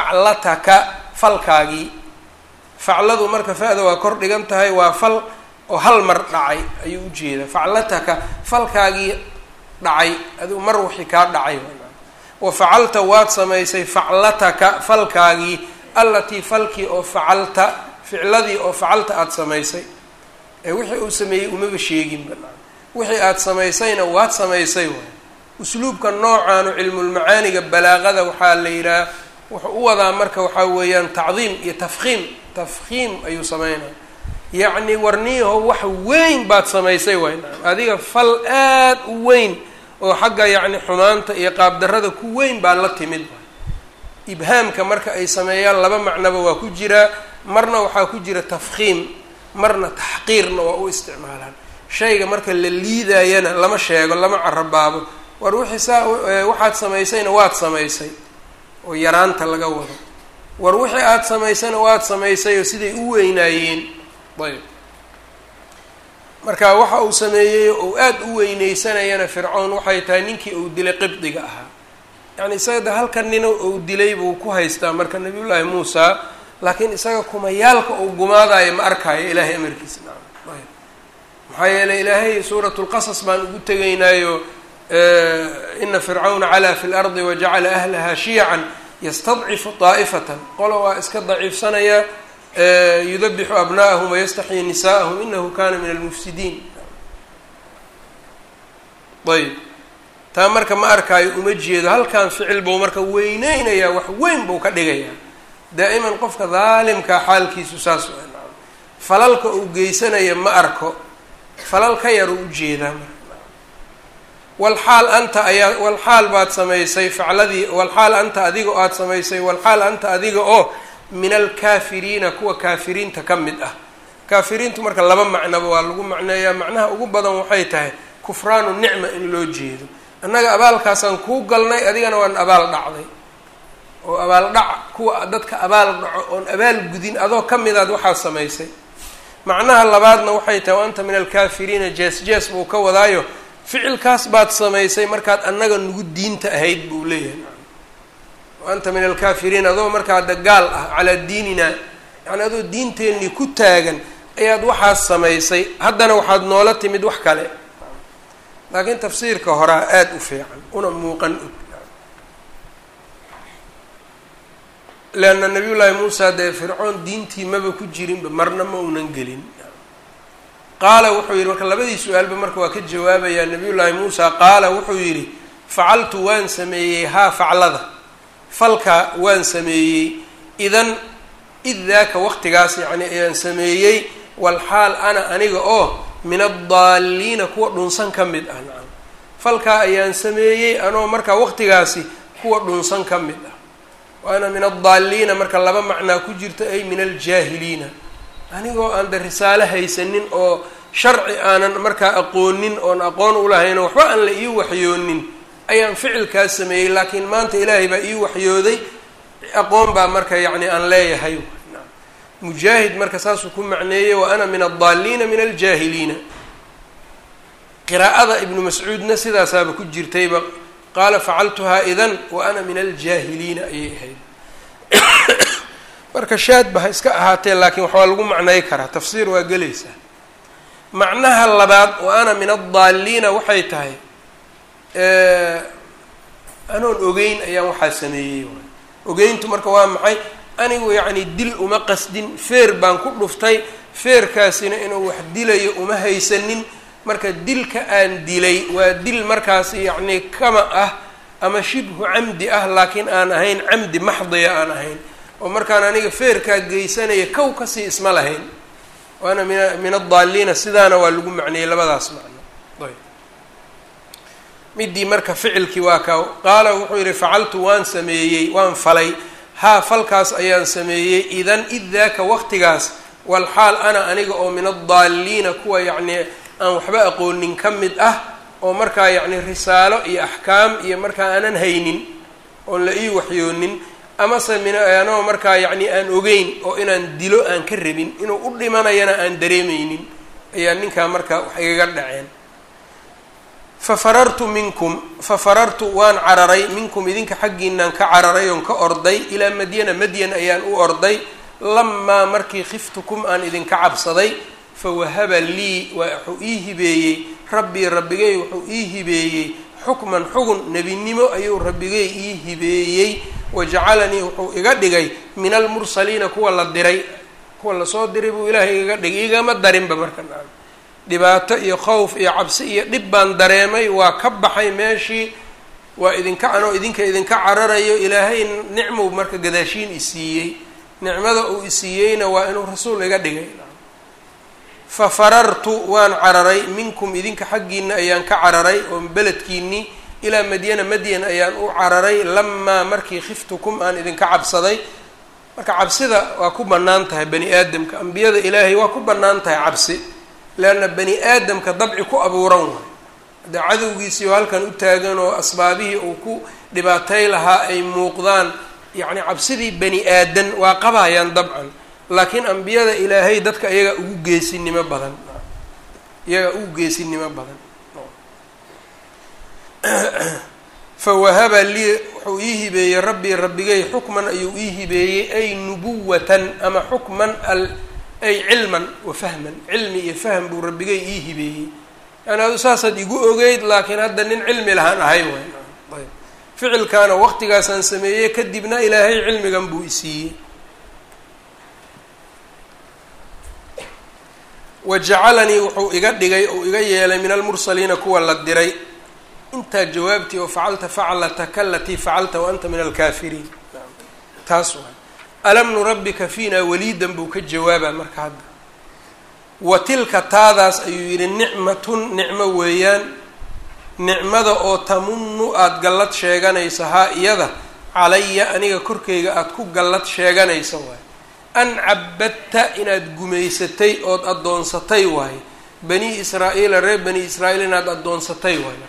faclataka falkaagii facladu marka fa-da waa kor dhigan tahay waa fal oo hal mar dhacay ayuu ujeedaa faclataka falkaagii dhacay adigu mar wixii kaa dhacay wa facalta waad samaysay faclataka falkaagii allatii falkii oo facalta ficladii oo facalta aada samaysay ee wixii uu sameeyey umaba sheegin banaan wixii aada samaysayna waad samaysay waay usluubka noocaanu cilmulmacaaniga balaaqada waxaa la yidhaha wuxuu u wadaa marka waxaa weeyaan tacdiim iyo tafkiim tafkiim ayuu sameynaya yacni warniyaho wax weyn baad samaysay waay adiga fal aad u weyn oo xagga yacni xumaanta iyo qaabdarrada ku weyn baa la timid ibhaamka marka ay sameeyaan laba macnoba waa ku jiraa marna waxaa ku jira tafkiim marna taxqiirna waa u isticmaalaan shayga marka la liidayana lama sheego lama carabaabo war wixii saa waxaad samaysayna waad samaysay oo yaraanta laga wado war wixii aada samaysayna waad samaysay oo siday u weynaayeen ayb marka waxa uu sameeyey ou aada u weyneysanayana fircown waxay tahay ninkii uu dilay qibdiga ahaa yacni isaga de halkan nina uu dilay buu ku haystaa marka nabiyullaahi muusa laakiin isaga kumayaalka uu gumaadayo ma arkaayo ilaahay amarkiisa nacam ayb maxaa yeeley ilaahay suurat lqasas baan ugu tegaynaayo ina fircawna calaa fi lardi wajacala ahlaha shiyacan yastadcifu daa'ifatan qola waa iska daciifsanaya yudabixu abna'ahum wayastaxyi nisaءahum inahu kana min almufsidiin ayb taa marka ma arkaayo uma jeedo halkan ficil buu marka weyneynayaa wax weyn buu ka dhigayaa daa'iman qofka daalimkaa xaalkiisu saas falalka uu geysanaya ma arko falal ka yar u ujeedaa marka walxaal anta ayaa walxaal baad samaysay facladii walxaal anta adiga aada samaysay walxaal anta adiga oo min alkaafiriina kuwa kaafiriinta ka mid ah kaafiriintu marka laba macnoba waa lagu macneeyaa macnaha ugu badan waxay tahay kufraanu nicma in loo jeedo annaga abaalkaasaan kuu galnay adigana waan abaal dhacday oo abaal dhac kuwa dadka abaal dhaco oon abaal gudin adoo ka midaad waxaad samaysay macnaha labaadna waxay tahay wa anta min alkaafiriina jees jees buu ka wadaayo ficilkaas baad samaysay markaad annaga nagu diinta ahayd buu leeyahay wa anta min alkaafiriin adoo markaa da gaal ah calaa diinina yacni adoo diinteennii ku taagan ayaad waxaas samaysay haddana waxaad noola timid wax kale laakiin tafsiirka horaa aada u fiican una muuqan og leanna nabiyullaahi muusa dee fircoon diintii maba ku jirinba marna ma uunan gelin qaala wuxuu yidhi marka labadii su-aalba marka waa ka jawaabayaa nabiyullaahi muusa qaala wuxuu yidhi facaltu waan sameeyey haa faclada falka waan sameeyey idan id daaka waqtigaas yacni ayaan sameeyey walxaal ana aniga oo min addaaliina kuwa dhunsan ka mid ah nacam falkaa ayaan sameeyey anoo markaa waqtigaasi kuwa dhunsan ka mid ah waana min addaaliina marka laba macnaa ku jirta ay min aljaahiliina anigoo aan de risaalo haysanin oo sharci aanan markaa aqoonin oon aqoon ulahayno waxba aan la ii waxyoonin ayaan ficilkaas sameeyey laakiin maanta ilaahay baa ii waxyooday aqoon baa marka yacni aan leeyahay mujaahid marka saasuu ku macneeyey wa ana min addaaliina min aljaahiliina qiraa'ada ibnu mascuudna sidaasaaba ku jirtayba qaala facaltuhaa idan wa ana min aljaahiliina ayay ahayd marka shaadba ha iska ahaatee laakiin waxbaa lagu macnay karaa tafsiir waa gelaysaa macnaha labaad wa ana min addaaliina waxay tahay anoon ogeyn ayaan waxaa sameeyey ogeyntu marka waa maxay anigu yacni dil uma qasdin feer baan ku dhuftay feerkaasina inuu wax dilayo uma haysanin marka dilka aan dilay waa dil markaas yacni kama ah ama shibhu camdi ah laakiin aan ahayn camdi maxdiya aan ahayn oo markaan aniga feerkaa geysanaya kow kasii isma lahayn waana min min addaaliina sidaana waa lagu macneeyey labadaas macno ayb midii marka ficilkii waa ka qaala wuxuu yihi facaltu waan sameeyey waan falay haa falkaas ayaan sameeyey idan id daaka waqtigaas walxaal ana aniga oo min addaaliina kuwa yacni aan waxba aqoonin ka mid ah oo markaa yacni risaalo iyo axkaam iyo markaa aanan haynin oon la ii waxyoonin amase min anoo markaa yacni aan ogeyn oo inaan dilo aan ka rabin inuu u dhimanayana aan dareemeynin ayaa ninkaa markaa wax igaga dhaceen fa farartu minkum fa farartu waan cararay minkum idinka xaggiinaan ka cararay oon ka orday ilaa madyana madyan ayaan u orday lamaa markii khiftukum aan idinka cabsaday fawahaba lii waa wuxuu ii hibeeyey rabbii rabbigay wuxuu ii hibeeyey xukman xugun nebinimo ayuu rabbigay ii hibeeyey wajacalanii wuxuu iga dhigay min almursaliina kuwa la diray kuwa lasoo diray buu ilaahay igaga dhigay igama darinba marka nacam dhibaato iyo khowf iyo cabsi iyo dhib baan dareemay waa ka baxay meeshii waa idinka anoo idinka idinka cararayo ilaahay nicmuu marka gadaashiin isiiyey nicmada uu isiiyeyna waa inuu rasuul iga dhigay fa farartu waan cararay minkum idinka xaggiina ayaan ka cararay oo beledkiinii ilaa madyana madyan ayaan u cararay lamaa markii khiftukum aan idinka cabsaday marka cabsida waa ku bannaan tahay bani aadamka ambiyada ilaahay waa ku bannaan tahay cabsi leanna bani aadamka dabci ku abuuran waay haddee cadowgiisii oo halkan u taagan oo asbaabihii uu ku dhibaatay lahaa ay muuqdaan yacni cabsidii bani aadan waa qabayaan dabcan laakiin ambiyada ilaahay dadka iyaga ugu geesinimo badan iyaga ugu geesinimo badan fawahaba lii wuxuu ii hibeeyey rabbii rabbigay xukman ayuu ii hibeeyey ay nubuwatan ama xukman al ay cilman wa fahman cilmi iyo fahm buu rabbigay ii hibeeyey yani adu saasaad igu ogeyd laakiin hadda nin cilmi lahaan ahay waay ayb ficilkaana waqtigaasaan sameeyey kadibna ilaahay cilmigan buu isiiyey wa jacalanii wuxuu iga dhigay ou iga yeelay min almursaliina kuwa la diray intaa jawaabtii oo facalta faclataka alatii facalta wa anta min alkaafiriin taas waay alam nurabbika fiina waliidan buu ka jawaabaa marka hadda wa tilka taadaas ayuu yidhi nicmatun nicmo weeyaan nicmada oo tamunu aada gallad sheeganaysa haa iyada calaya aniga korkayga aada ku gallad sheeganaysa waaye an cabadta inaad gumaysatay ood addoonsatay waaye bani israa'iila reer bani israa'iil inaad addoonsatay waaye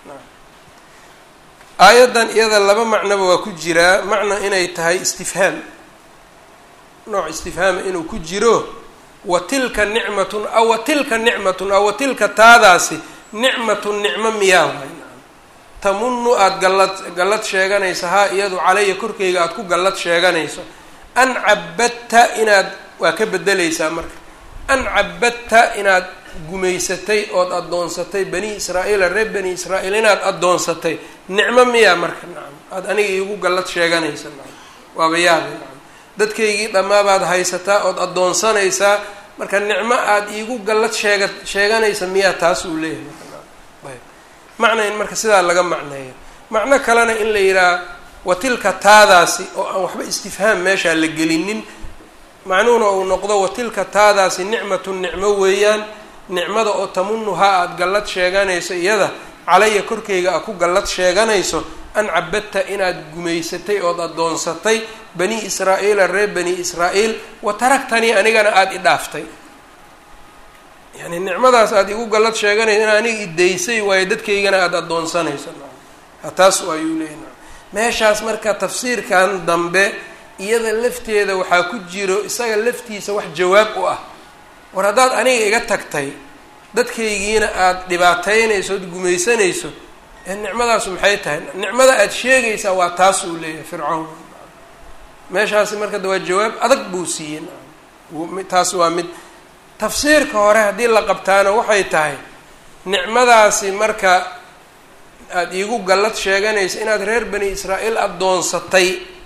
aayaddan iyada laba macnoba waa ku jiraa macna inay tahay istifhaam nooc istifhaama inuu ku jiro wa tilka nicmatun aw wa tilka nicmatun aw wa tilka taadaasi nicmatun nicmo miyaa waay tamunu aada gallad gallad sheeganayso haa iyadu calaya korkayga aada ku gallad sheeganayso an cabadta inaad waa ka bedelaysaa marka an cabadta inaad gumaysatay ood addoonsatay bani israa'iila reer bani israa'iil inaad addoonsatay nicmo miyaa marka nacam aada aniga iigu gallad sheeganaysa nacam waaba yaabi nacam dadkaygii dhammaabaad haysataa ood addoonsanaysaa marka nicmo aada iigu gallad sheega sheeganaysa miyaa taas uu leeyahay marka nacam ayb macna in marka sidaa laga macneeyo macno kalena in la yidhaha wa tilka taadaasi oo aan waxba istifhaam meeshaa la gelinin macnuhuna uu noqdo wa tilka taadaasi nicmatun nicmo weeyaan nicmada oo tamunuhaa aada gallad sheeganayso iyada calaya korkayga aad ku gallad sheeganayso an cabadta inaad gumaysatay ood addoonsatay bani israa'iila reer bani israa'iil wa taragtanii anigana aada i dhaaftay yani nicmadaas aada igu gallad sheeganayso in aniga idaysay waayo dadkaygana aada addoonsanayso taas ayuu leeyahy meeshaas marka tafsiirkan dambe iyada lafteeda waxaa ku jiro isaga laftiisa wax jawaab u ah war haddaad aniga iga tagtay dadkaygiina aada dhibaataynayso ood gumaysanayso ee nicmadaasu maxay tahay nicmada aada sheegaysaa waa taas uu leeyahay fircawn meeshaasi marka da waa jawaab adag buu siiyey taas waa mid tafsiirka hore haddii la qabtaana waxay tahay nicmadaasi marka aada iigu gallad sheeganayso inaad reer bani israa'iil addoonsatay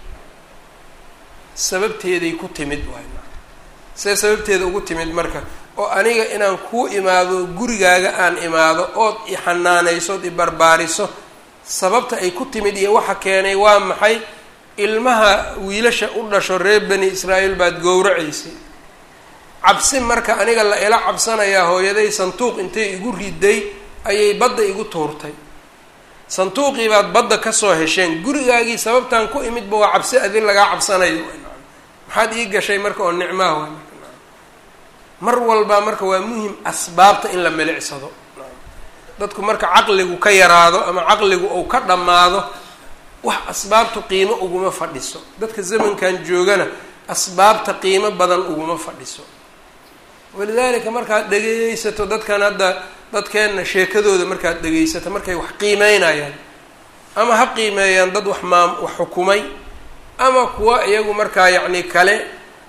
sababteeday ku timid waay see sababteeda ugu timid marka oo aniga inaan kuu imaado gurigaaga aan imaado ood i xanaanayso ood i barbaariso sababta ay ku timid iyo waxa keenay waa maxay ilmaha wiilasha u dhasho reer bani israa'iil baad gowracaysay cabsi marka aniga la ila cabsanayaa hooyaday sanduuq intay igu riday ayay badda igu tuurtay sanduuqii baad badda kasoo hesheen gurigaagii sababtaan ku imidba waa cabsi adin lagaa cabsanayo maxaad ii gashay marka oo nicmaha waa marka mar walba marka waa muhim asbaabta in la milicsado dadku marka caqligu ka yaraado ama caqligu uu ka dhammaado wax asbaabtu qiimo uguma fadhiso dadka zamankan joogana asbaabta qiimo badan uguma fadhiso walidaalika markaad dhegeysato dadkan hadda dadkeenna sheekadooda markaad dhegeysato markay wax qiimeynayaan ama ha qiimeeyaan dad wax maam wax xukumay ama kuwa iyagu markaa yacni kale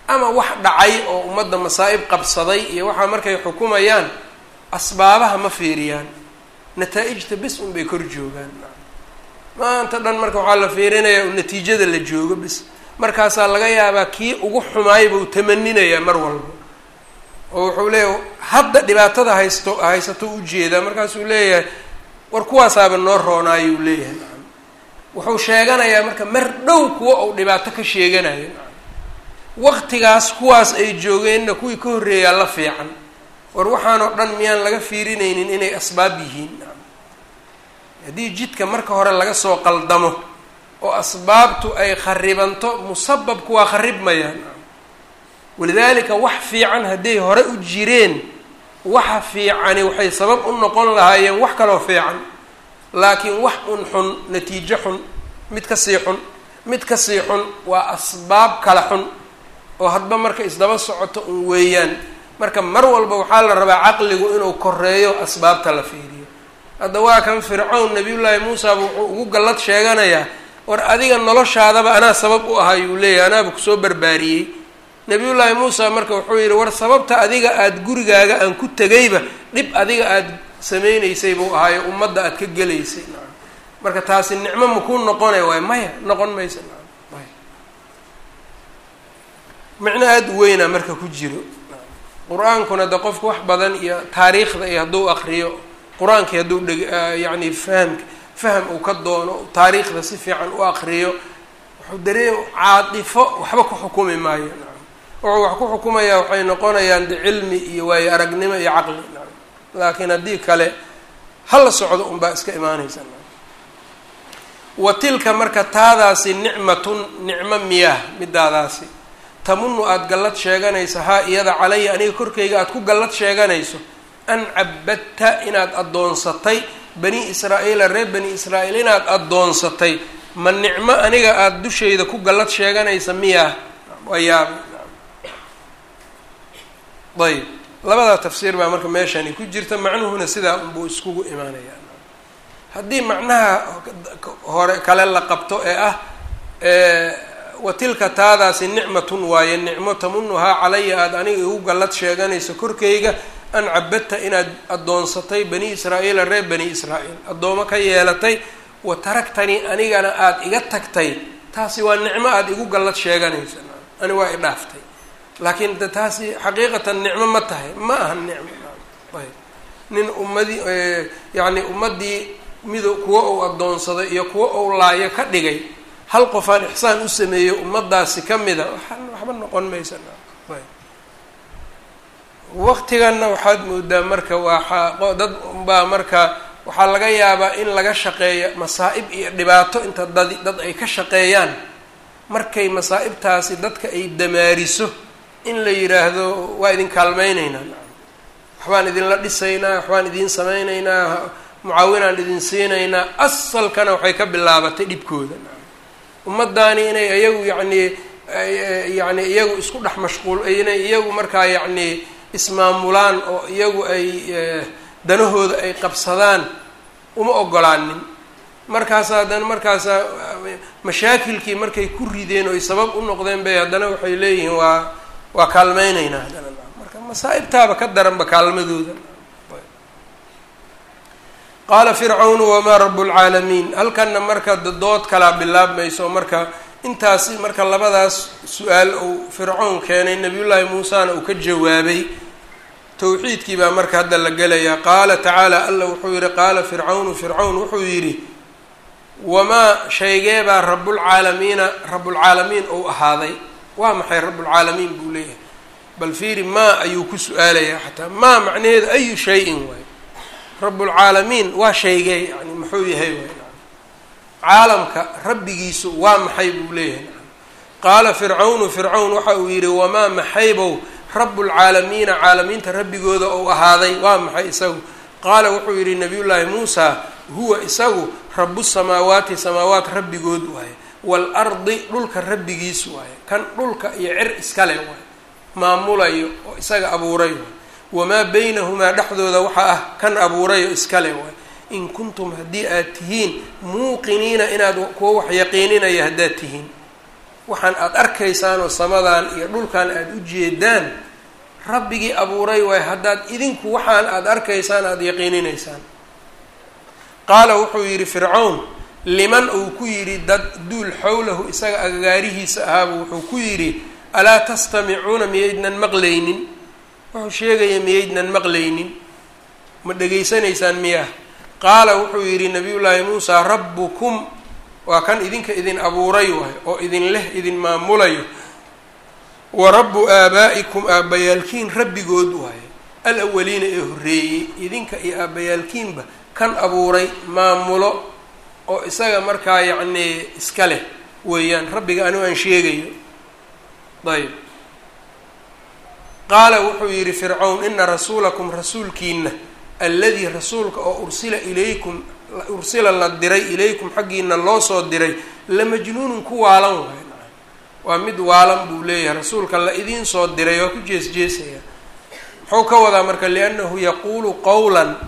ama wax dhacay oo ummadda masaa'ib qabsaday iyo waxaa markay xukumayaan asbaabaha ma fiiriyaan nataa-ijta bis un bay kor joogaan maanta dhan marka waxaa la fiirinayaa u natiijada la joogo bis markaasaa laga yaabaa kii ugu xumaay buu tamaninayaa mar walba oo wuxuu leeyahay hadda dhibaatada haysto haysato ujeedaa markaasuu leeyahay war kuwaasaaba noo roonaayuu leeyahay wuxuu sheeganayaa marka mar dhow kuwa uu dhibaato ka sheeganayo waqtigaas kuwaas ay joogeenna kuwii ka horreeyaa la fiican war waxaanoo dhan miyaan laga fiirinaynin inay asbaab yihiin haddii jidka marka hore laga soo qaldamo oo asbaabtu ay kharibanto musababku waa kharibmayaan walidaalika wax fiican hadday hore u jireen waxa fiicani waxay sabab u noqon lahaayeen wax kaloo fiican laakiin wax un xun natiijo xun mid ka sii xun mid ka sii xun waa asbaab kala xun oo hadba marka isdaba socoto un weeyaan marka mar walba waxaa la rabaa caqligu inuu koreeyo asbaabta la fiiriyo hadda waa kan fircown nabiyullaahi muusaaba wuxuu ugu gallad sheeganayaa war adiga noloshaadaba anaa sabab u ahay uu leeyahy anaaba kusoo barbaariyey nabiyullaahi muusa marka wuxuu yidhi war sababta adiga aada gurigaaga aan ku tegayba dhib adiga aada samaynaysay buu ahaayo ummadda aada ka gelaysay marka taasi nicmo makuu noqonay waay maya noqon maysa micno aada u weynaa marka ku jiro qur-aankuna de qofku wax badan iyo taariikhda iyo hadduu akriyo qur-aankii hadduu dheg yacni fahamka faham uu ka doono taariikhda si fiican u akriyo wuxuu dareem caatifo waxba ku xukumi maayo wuxuu wax ku xukumayaa waxay noqonayaan de cilmi iyo waayo aragnimo iyo caqli laakiin haddii kale hala socdo unbaa iska imaanaysa wa tilka marka taadaasi nicmatun nicmo miyah midaadaasi tamunu aada gallad sheeganayso haa iyada calaya aniga korkayga aada ku gallad sheeganayso an cabadta inaad addoonsatay bani israa-iila reer bani israa-iil inaad addoonsatay ma nicmo aniga aada dushayda ku gallad sheeganaysa miyaa waa yaaba ayb labadaa tafsiir baa marka meeshani ku jirta macnuhuna sidaa unbuu iskugu imaanayaa haddii macnaha hore kale la qabto ee ah wa tilka taadaasi nicmatun waaye nicmo tamunuhaa calaya aada aniga igu gallad sheeganayso korkayga an cabadta inaad addoonsatay bani israa-iila reer bani israa-iil addoomo ka yeelatay wa taragtanii anigana aada iga tagtay taasi waa nicmo aada igu gallad sheeganayso ani waa i dhaaftay laakiin de taasi xaqiiqatan nicmo ma tahay ma aha nicmo ayb nin ummadii yacni ummaddii mido kuwa uu addoonsaday iyo kuwa uu laayo ka dhigay hal qof aan ixsaan u sameeyo ummaddaasi ka mida waa waxba noqon maysa ayb waqtiganna waxaad moodaa marka waa dad baa marka waxaa laga yaabaa in laga shaqeeyo masaa-ib iyo dhibaato inta dad dad ay ka shaqeeyaan markay masaa-ibtaasi dadka ay damaariso in la yidhaahdo waa idin kaalmeyneynaa waxbaan idinla dhisaynaa waxbaan idiin sameyneynaa mucaawinaan idin siinaynaa asalkana waxay ka bilaabatay dhibkooda ummaddaani inay iyagu yacnii yacni iyagu isku dhex mashquul inay iyagu markaa yacnii ismaamulaan oo iyagu ay danahooda ay qabsadaan uma ogolaanin markaasa haddana markaasa mashaakilkii markay ku rideen oo ay sabab u noqdeen bay haddana waxay leeyihiin waa waa kaalmeyneynaa haddana marka masaa-ibtaaba ka daranba kaalmadooda qaala fircawnu wamaa rabu lcaalamiin halkanna marka dood kalaa bilaabmayso marka intaasi marka labadaas su-aal uu fircown keenay nabiyullaahi muusana uu ka jawaabay towxiidkii baa marka hadda la gelayaa qaala tacaala alla wuxuu yihi qaala fircawnu fircawn wuxuu yidhi wamaa shaygee baa rabulcaalamiina rabulcaalamiin ou ahaaday waa maxay rabulcaalamiin buu leeyahay bal fiiri maa ayuu ku su-aalayaa xataa maa macnaheedu ayu shay-in waay rabulcaalamiin waa shaygee yani muxuu yahay waay caalamka rabbigiisu waa maxay buu leeyahay qaala fircawnu fircawn waxa uu yidhi wamaa maxaybow rabulcaalamiina caalamiinta rabbigooda ou ahaaday waa maxay isagu qaala wuxuu yidhi nabiyullaahi muusa huwa isagu rabu samaawaati samaawaat rabbigood waaye waalardi dhulka rabbigiis waaye kan dhulka iyo cir iskale waaye maamulayo oo isaga abuuray waay wamaa baynahumaa dhexdooda waxaa ah kan abuurayo iskale waay in kuntum haddii aad tihiin muuqiniina inaad kuwa wax yaqiininaya haddaad tihiin waxaan aada arkaysaan oo samadan iyo dhulkan aada u jeedaan rabbigii abuuray waay haddaad idinku waxaan aada arkaysaan aada yaqiininaysaan qaala wuxuu yidhi fircawn liman uu ku yidhi dad duul xowlahu isaga agagaarihiisa ahaaba wuxuu ku yidhi alaa tastamicuuna miyaydnan maqlaynin wuxuu sheegaya miyaydnan maqlaynin ma dhegaysanaysaan miyaa qaala wuxuu yidhi nabiyullaahi muusaa rabbukum waa kan idinka idin abuuray waay oo idin leh idin maamulayo wa rabbu aabaa'ikum aabbayaalkiin rabbigood waaye alawaliina ee horreeyey idinka iyo aabbayaalkiinba kan abuuray maamulo oo isaga markaa yacnii iska leh weeyaan rabbiga anigu aan sheegayo ayb qaala wuxuu yidhi fircawn ina rasuulakum rasuulkiina alladii rasuulka oo ursila ilaykum ursila la diray ilaykum xaggiina loo soo diray la majnuunun ku waalan waay waa mid waalan buu leeyahay rasuulka la idiin soo diray waa ku jees jeesaya muxuu ka wadaa marka liannahu yaquulu qowlan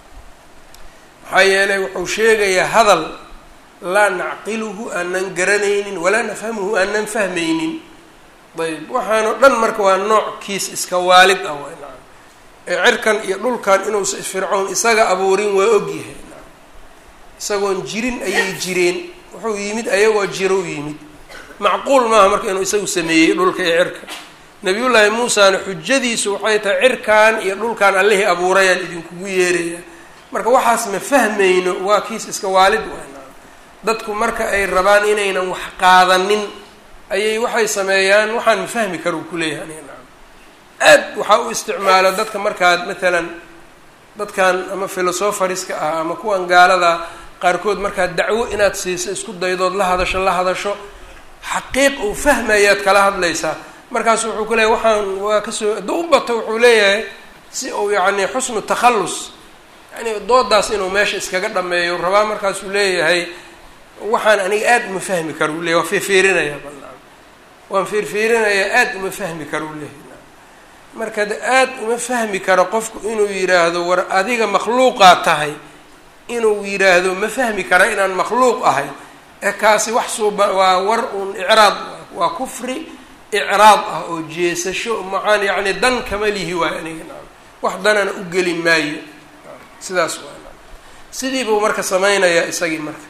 maxaa yeelay wuxuu sheegayaa hadal laa nacqiluhu aanan garanaynin walaa nafhamuhu aanan fahmaynin ayb waxaanoo dhan marka waa nooc kiis iska waalid ah way nacam ee cirkan iyo dhulkan inuusa fircown isaga abuurin waa ogyahay nacam isagoon jirin ayay jireen wuxuu yimid ayagoo jiro yimid macquul maaha marka inuu isagu sameeyey dhulka iyo cirka nabiyullaahi muusana xujadiisu waxay tahay cirkan iyo dhulkan allihii abuurayaan idinkugu yeeraya marka waxaas ma fahmayno waa kiis iska waalid waay nacam dadku marka ay rabaan inaynan wax qaadanin ayay waxay sameeyaan waxaan ma fahmi kara uu kuleeyahay aniga nacam aad waxaa u isticmaala dadka markaad matalan dadkan ama philosopherska ah ama kuwan gaalada qaarkood markaad dacwo inaad siiso isku daydood la hadasho la hadasho xaqiiq uu fahmayaad kala hadlaysaa markaasu wuxuu ku leeyahy waxaan waa kasoo hadduu u bato wuxuu leeyahay si uu yacni xusnu takhallus yani doodaas inuu meesha iskaga dhameeyo rabaa markaasuu leeyahay waxaan aniga aada uma fahmi karo u leyahy waan fiirfiirinayaa balnaa waan fiirfiirinayaa aada uma fahmi karo u leeyahy marka de aada uma fahmi karo qofku inuu yidhaahdo war adiga makhluuqaa tahay inuu yidhaahdo ma fahmi kara inaan makhluuq ahay ee kaasi wax suuba waa war uun icraad waa kufri icraad ah oo jeesasho maxaan yacni dan kama lihi waayo aniga nacam wax danana u geli maayo sidaas waa nacam sidii buu marka samaynayaa isagii marka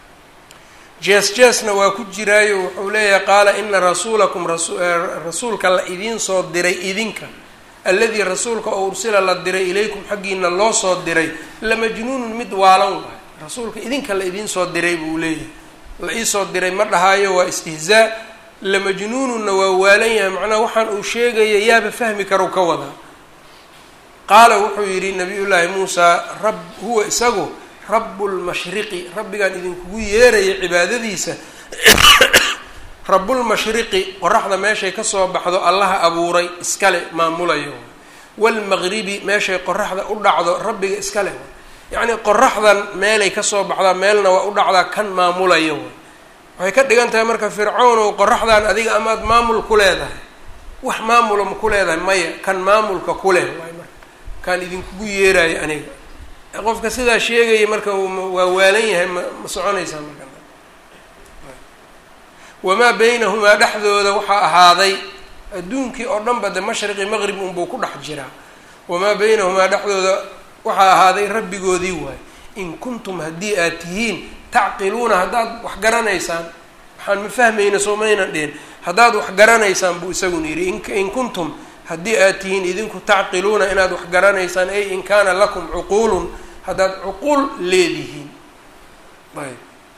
jees jeesna waa ku jiraayo wuxuu leeyahay qaala ina rasuulakum rasuulka la idiin soo diray idinka alladii rasuulka oo ursila la diray ilaykum xaggiina loo soo diray la majnuunun mid waalan waay rasuulka idinka la idiin soo diray buu leeyahay la iisoo diray ma dhahaayo waa istihzaa la majnuununna waa waalan yahay macnaha waxaan uu sheegaya yaaba fahmi karow ka wadaa qaala wuxuu yidhi nabiyullaahi muusaa rab huwa isagu rabu lmashriqi rabbigaan idinkugu yeeraya cibaadadiisa rabulmashriqi qoraxda meeshay kasoo baxdo allaha abuuray iskale maamulayo waalmaqribi meeshay qoraxda u dhacdo rabbiga iskale yacnii qoraxdan meelay kasoo baxdaa meelna waa u dhacdaa kan maamulayo waxay ka dhigan tahay marka fircawnow qoraxdan adiga amaad maamul ku leedahay wax maamula ma ku leedahay maya kan maamulka ku leh waay marka kaan idinkugu yeerayo aniga qofka sidaa sheegaya marka waa waalan yahay ma ma soconaysaa marka wamaa baynahumaa dhexdooda waxaa ahaaday adduunkii oo dhan ba de mashriqi maqrib unbuu ku dhex jiraa wamaa baynahumaa dhexdooda waxaa ahaaday rabbigoodii waay in kuntum haddii aad tihiin tacqiluuna haddaad wax garanaysaan waxaan ma fahmayna soo maynan dhihin haddaad wax garanaysaan buu isaguna yidhi in kuntum haddii aad tihiin idinku tacqiluuna inaad wax garanaysaan ay in kaana lakum cuquulun haddaad cuquul leedihiin ayb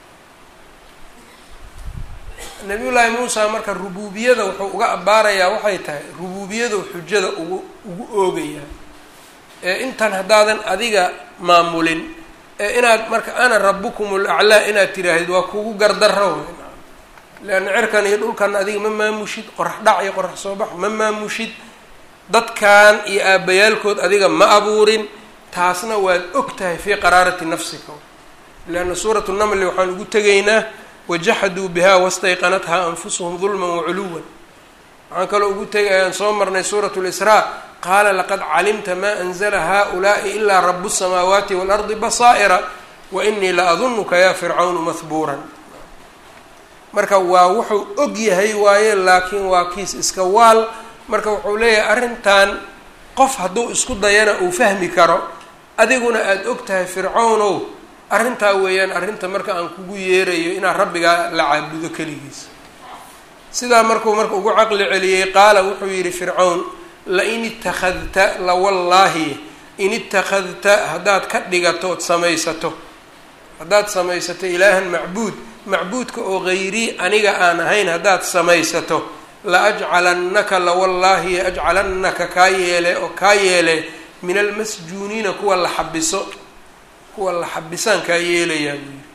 nabiyullaahi muusa marka rubuubiyada wuxuu uga abbaarayaa waxay tahay rubuubiyadu xujada ugu ugu oogayaa ee intan haddaadan adiga maamulin ee inaad marka ana rabukum laclaa inaad tiraahid waa kugu gardaro wey leanna cirkan iyo dhulkan adiga ma maamushid qorax dhac iyo qorax soo bax ma maamushid dadkan iyo aabbayaalkood adiga ma abuurin taasna waad og tahay fii qaraarati nafsika leanna suuratu namli waxaan ugu tegaynaa wajaxaduu biha wastayqanathaa anfusuhum dulman waculuwan waxaan kaloo ugu tegay ayaan soo marnay suurat lisraa qaala laqad calimta ma anzla haؤulaءi ilaa rabu الsamaawaati wاlardi basaa'ira wainii la adunuka ya fircawnu mahbuuran marka waa wuxuu og yahay waaye laakiin waa kiis iska waal marka wuxuu leeyahay arrintan qof hadduu isku dayana uu fahmi karo adiguna aada og tahay fircawnow arrintaa weeyaan arrinta marka aan kugu yeerayo inaad rabbigaa la caabudo keligiis sidaa markuu marka ugu caqli celiyey qaala wuxuu yidhi fircawn lain ittakhadta la wallaahi in ittakhadta haddaad ka dhigato ood samaysato haddaad samaysato ilaahan macbuud macbuudka oo hayrii aniga aan ahayn haddaad samaysato la ajcalannaka la wallaahi ajcalannaka kaa yeele oo kaa yeele min almasjuuniina kuwa la xabiso kuwa la xabisaan kaa yeelayaa buu yidhi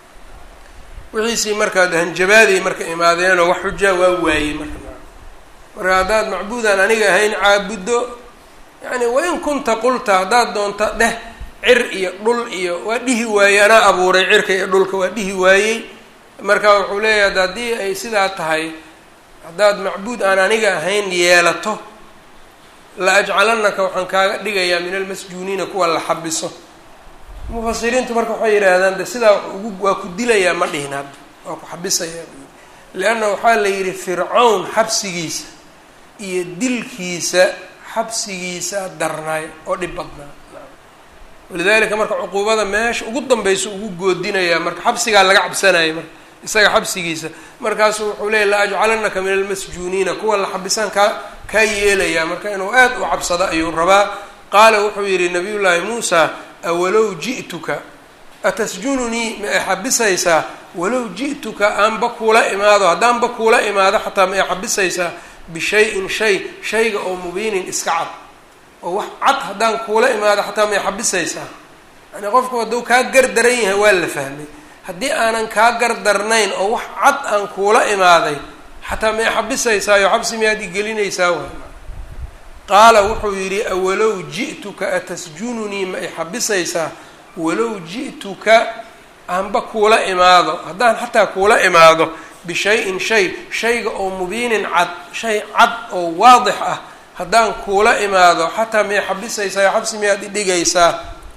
wixiisii markaad hanjabaaday marka imaadeenoo wax xujaa waa waayey marka marka haddaad macbuudaan aniga ahayn caabuddo yacni wain kunta qulta haddaad doonta dheh cir iyo dhul iyo waa dhihi waayey anaa abuuray cirka iyo dhulka waa dhihi waayey marka wuxuu leeyahay haddii ay sidaa tahay haddaad macbuud aan aniga ahayn yeelato la ajcalanaka waxaan kaaga dhigayaa min almasjuuniina kuwa la xabiso mufasiriintu marka waxay yidhaahdaan de sidaa ugu waa ku dilayaa ma dhihin hadda waa ku xabisayaa lianna waxaa la yidhi fircawn xabsigiisa iyo dilkiisa xabsigiisa darnaay oo dhib badnaa walidalika marka cuquubada meesha ugu danbaysa ugu goodinayaa marka xabsigaa laga cabsanaya marka isaga xabsigiisa markaasu wuxuu leeyay la ajcalanaka min almasjuuniina kuwa la xabisaan kaa kaa yeelayaa marka inuu aad u cabsado ayuu rabaa qaala wuxuu yidhi nabiy llaahi muusa awalow ji'tuka atasjununii ma ay xabisaysaa walow ji'tuka aanba kuula imaado haddaanba kuula imaado xataa ma ay xabisaysaa bishayin shay shayga oo mubiinin iska cad oo wax cad haddaan kuula imaado xataa ma ay xabisaysaa yani qofku hadduu kaa gardaran yahay waa la fahmay haddii aanan kaa gardarnayn oo wax cad aan kuula imaaday xataa ma ay xabisaysaayo xabsi miyaad igelinaysaa waay qaala wuxuu yidhi awalow ji'tuka atasjununii ma i xabisaysaa walow ji'tuka aanba kuula imaado haddaan xataa kuula imaado bishayin shay shayga oo mubiinin cad shay cad oo waadix ah haddaan kuula imaado xataa may xabisaysaa xabsi miyaad idhigaysaa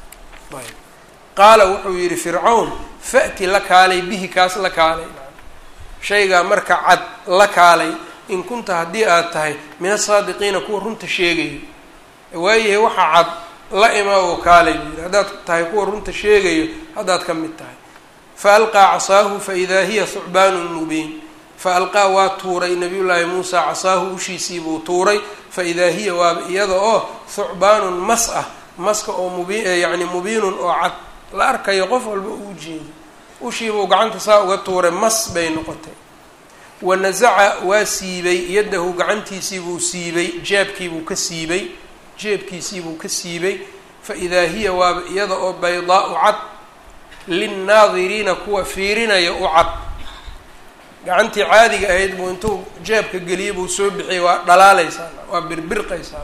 qaala wuxuu yidhi fircawn fa'ti la kaalay bihi kaas la kaalay shaygaa marka cad la kaalay in kunta haddii aad tahay min asaadiqiina kuwa runta sheegayo waayahay waxa cad la ima oo kaalay buu yidhi haddaad tahay kuwa runta sheegayo haddaad ka mid tahay fa alqaa casaahu fa idaa hiya thucbaanun mubiin fa alqaa waa tuuray nabiyullaahi muusa casaahu ushiisii buu tuuray fa idaa hiya waaba iyada oo thucbaanun mas ah maska oo mubi yacni mubiinun oo cad la arkayo qof walba uu jeedo ushiibuu gacanta saa uga tuuray mas bay noqotay wanasaca waa siibay yaddahu gacantiisiibuu siibay jeebkiibuu ka siibay jeebkiisiibuu ka siibay fa idaa hiya waaba iyada oo baydaau cad linnaadiriina kuwa fiirinaya u cad gacantii caadiga ahayd buu intuu jeebka geliyay buu soo bixiyay waa dhalaaleysaa waa birbirqaysaa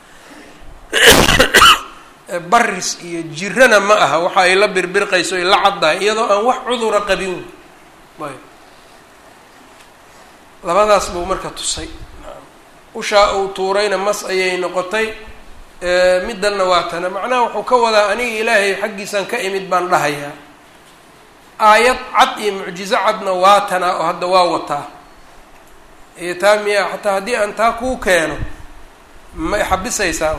baris iyo jirana ma aha waxa ay la birbirqayso ay la caddahay iyadoo aan wax cudura qabin ayb labadaas buu marka tusay ushaa uu tuurayna mas ayay noqotay middanna waa tana macnaha wuxuu ka wadaa aniga ilaahay xaggiisaan ka imid baan dhahayaa aayad cad iyo mucjizo cadna waa tanaa oo hadda waa wataa iyo taa miya xataa haddii aan taa kuu keeno ma xabisaysaa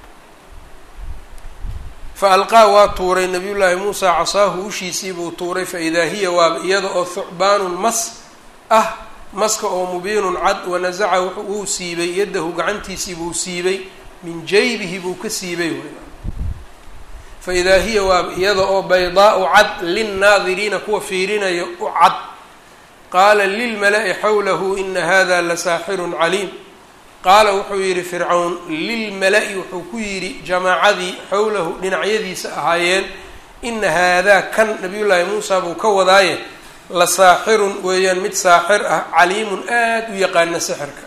fa alqaa waa tuuray nabiyullaahi muusa casaahu ushiisii buu tuuray fa idaa hiya waaba iyada oo thucbaanun mas ah maska oo mubiinun cad wanasaca wuu siibay yaddahu gacantiisii buu siibay min jaybihi buu ka siibay fa idaa hiya waaba iyada oo baydaau cad linnaadiriina kuwa fiirinayo u cad qaala lilmala'i xawlahu ina hada la saaxirun caliim qaala wuxuu yidhi fircawn lilmala'i wuxuu ku yidhi jamaacadii xowlahu dhinacyadiisa ahaayeen ina haadaa kan nabiyullaahi muusa buu ka wadaaye la saaxirun weeyaan mid saaxir ah caliimun aada u yaqaana sixirka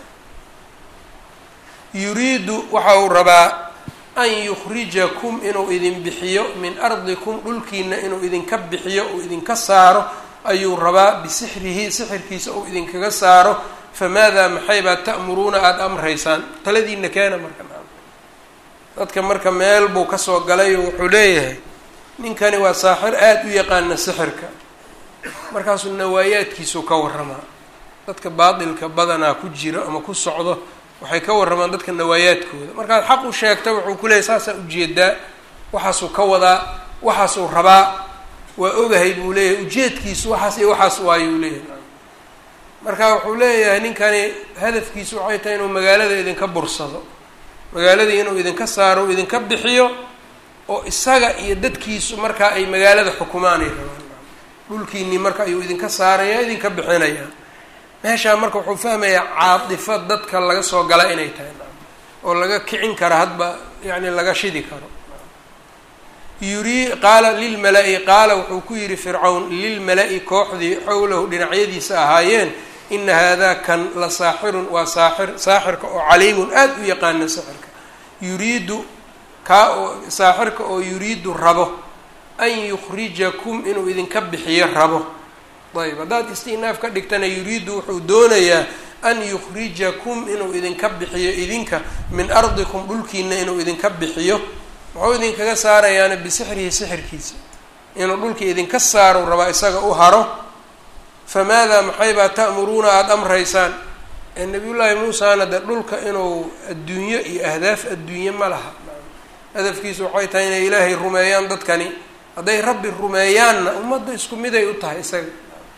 yuriidu waxa uu rabaa an yukhrijakum inuu idin bixiyo min ardikum dhulkiina inuu idinka bixiyo uu idinka saaro ayuu rabaa bisixrihi sixirkiisa uu idinkaga saaro famaadaa maxay baad ta'muruuna aada amraysaan taladiina keena marka dadka marka meel buu kasoo galay oo wuxuu leeyahay ninkani waa saaxir aada u yaqaana sixirka markaasuu nawaayaadkiisuu ka warramaa dadka baatilka badanaa ku jiro ama ku socdo waxay ka warramaan dadka nawaayaadkooda markaad xaq u sheegta wuxuu ku leeyahy saasaa ujeedaa waxaasuu ka wadaa waxaasuu rabaa waa ogahay buu leeyahay ujeedkiisu waxaas iyo waxaas waayuu leeyahay marka wuxuu leeyahay ninkani hadafkiisu waxay tahay inuu magaalada idinka bursado magaaladii inuu idinka saaro u idinka bixiyo oo isaga iyo dadkiisu markaa ay magaalada xukumaanay rabaan dhulkiinii marka ayuu idinka saaraya idinka bixinaya meeshaa marka wuxuu fahmayaa caatifo dadka laga soo gala inay tahay oo laga kicin karo hadba yacni laga shidi karo yuri qaala lilmala-i qaala wuxuu ku yidhi fircawn lilmala-i kooxdii xowlahu dhinacyadiisa ahaayeen ina haadaa kan la saaxirun waa saaxir saaxirka oo caliimun aada u yaqaana sixirka yuriidu kaa oo saaxirka oo yuriidu rabo an yukhrijakum inuu idinka bixiyo rabo ayb haddaad istinaaf ka dhigtana yuriidu wuxuu doonayaa an yukhrijakum inuu idinka bixiyo idinka min ardikum dhulkiina inuu idinka bixiyo muxuu idinkaga saarayaana bisixrihi sixirkiisa inuu dhulka idinka saaro rabaa isaga u haro famaadaa maxaybaa ta'muruuna aada amraysaan nabiyullaahi muusana de dhulka inuu adduunyo iyo ahdaaf adduunye ma laha hadafkiisu waxay tahay inay ilaahay rumeeyaan dadkani hadday rabbi rumeeyaanna ummadda isku miday u tahay isaga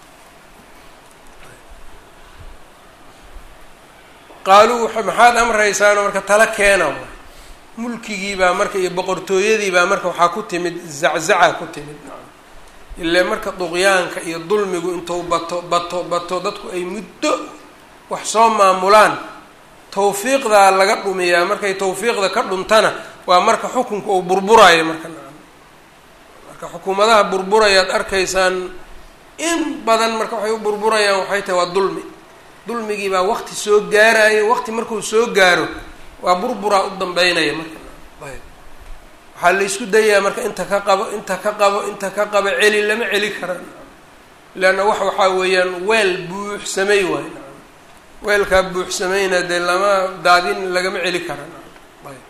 qaaluu maxaad amraysaanoo marka tala keena mulkigii baa marka iyo boqortooyadii baa marka waxaa ku timid zaczaca ku timid ile marka duqyaanka iyo dulmigu intuu bato bato bato dadku ay muddo wax soo maamulaan tawfiiqdaa laga dhumiyaa markay tawfiiqda ka dhuntana waa marka xukunka uu burburayo marka nacam marka xukuumadaha burburayaad arkaysaan in badan marka waxay u burburayaan waxay tahay waa dulmi dulmigii baa waqti soo gaarayo waqti markuu soo gaaro waa burburaa u dambeynaya marka ayb waxaa la isku dayaa marka inta ka qabo inta ka qabo inta ka qabo celi lama celi karaan leanna wax waxaa weeyaan weel buuxsamay waay weelkaa buuxsamayna dee lama daadin lagama celi karaan ayb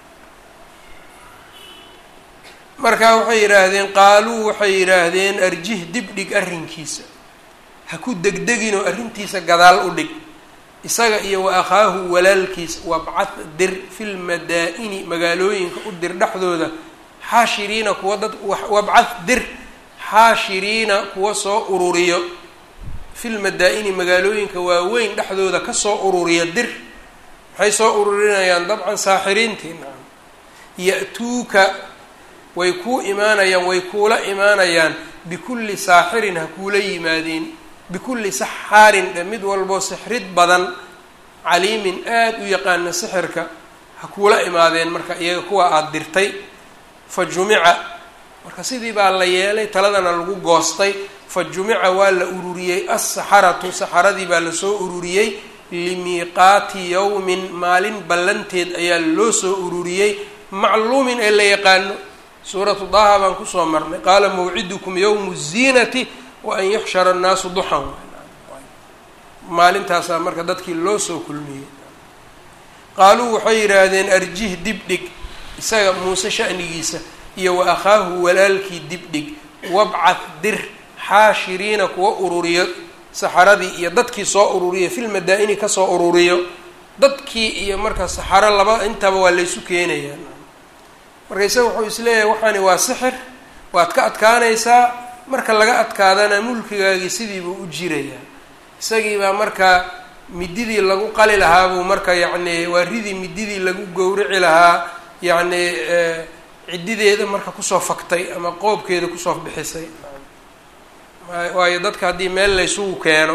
marka waxay yidhaahdeen qaaluu waxay yidhaahdeen arjih dib dhig arrinkiisa ha ku degdegin oo arrintiisa gadaal u dhig isaga iyo wa akhaahu walaalkiis wabcad dir fil madaa-ini magaalooyinka u dir dhexdooda xaashiriina kuwa dad wabcad dir xaashiriina kuwa soo ururiyo fil madaa-ini magaalooyinka waaweyn dhexdooda kasoo ururiyo dir maxay soo ururinayaan dabcan saaxiriintii nacam ya-tuuka way kuu imaanayaan way kuula imaanayaan bikulli saaxirin ha kuula yimaadeen bikulli saxaarin dhe mid walboo sixrid badan caliimin aada u yaqaana sixirka ha kuula imaadeen marka iyaga kuwa aada dirtay fa jumica marka sidii baa la yeelay taladana lagu goostay fa jumica waa la ururiyey assaxaratu saxaradii baa lasoo ururiyey limiiqaati yawmin maalin ballanteed ayaa loo soo ururiyey macluumin ee la yaqaano suuratu daha baan kusoo marnay qaala mawcidukum yawmu ziinati wa an yuxshara annaasu duxan maalintaasaa marka dadkii loo soo kulmiyey qaaluu waxay yidhaahdeen arjih dibdhig isaga muuse sha'nigiisa iyo wa akhaahu walaalkii dibdhig wabcad dir xaashiriina kuwa ururiyo saxaradii iyo dadkii soo ururiyo fil madaa-ini kasoo ururiyo dadkii iyo marka saxaro laba intaba waa laysu keenayaa marka isaga wuxuu isleeyahay waxaani waa sixir waad ka adkaanaysaa marka laga adkaadana mulkigaagii sidiibuu u jirayaa isagiibaa marka mididii lagu qali lahaa buu marka yacni waaridii mididii lagu gowrici lahaa yacni ciddideeda marka kusoo faktay ama qoobkeeda kusoo bixisay waayo dadka haddii meel laysugu keeno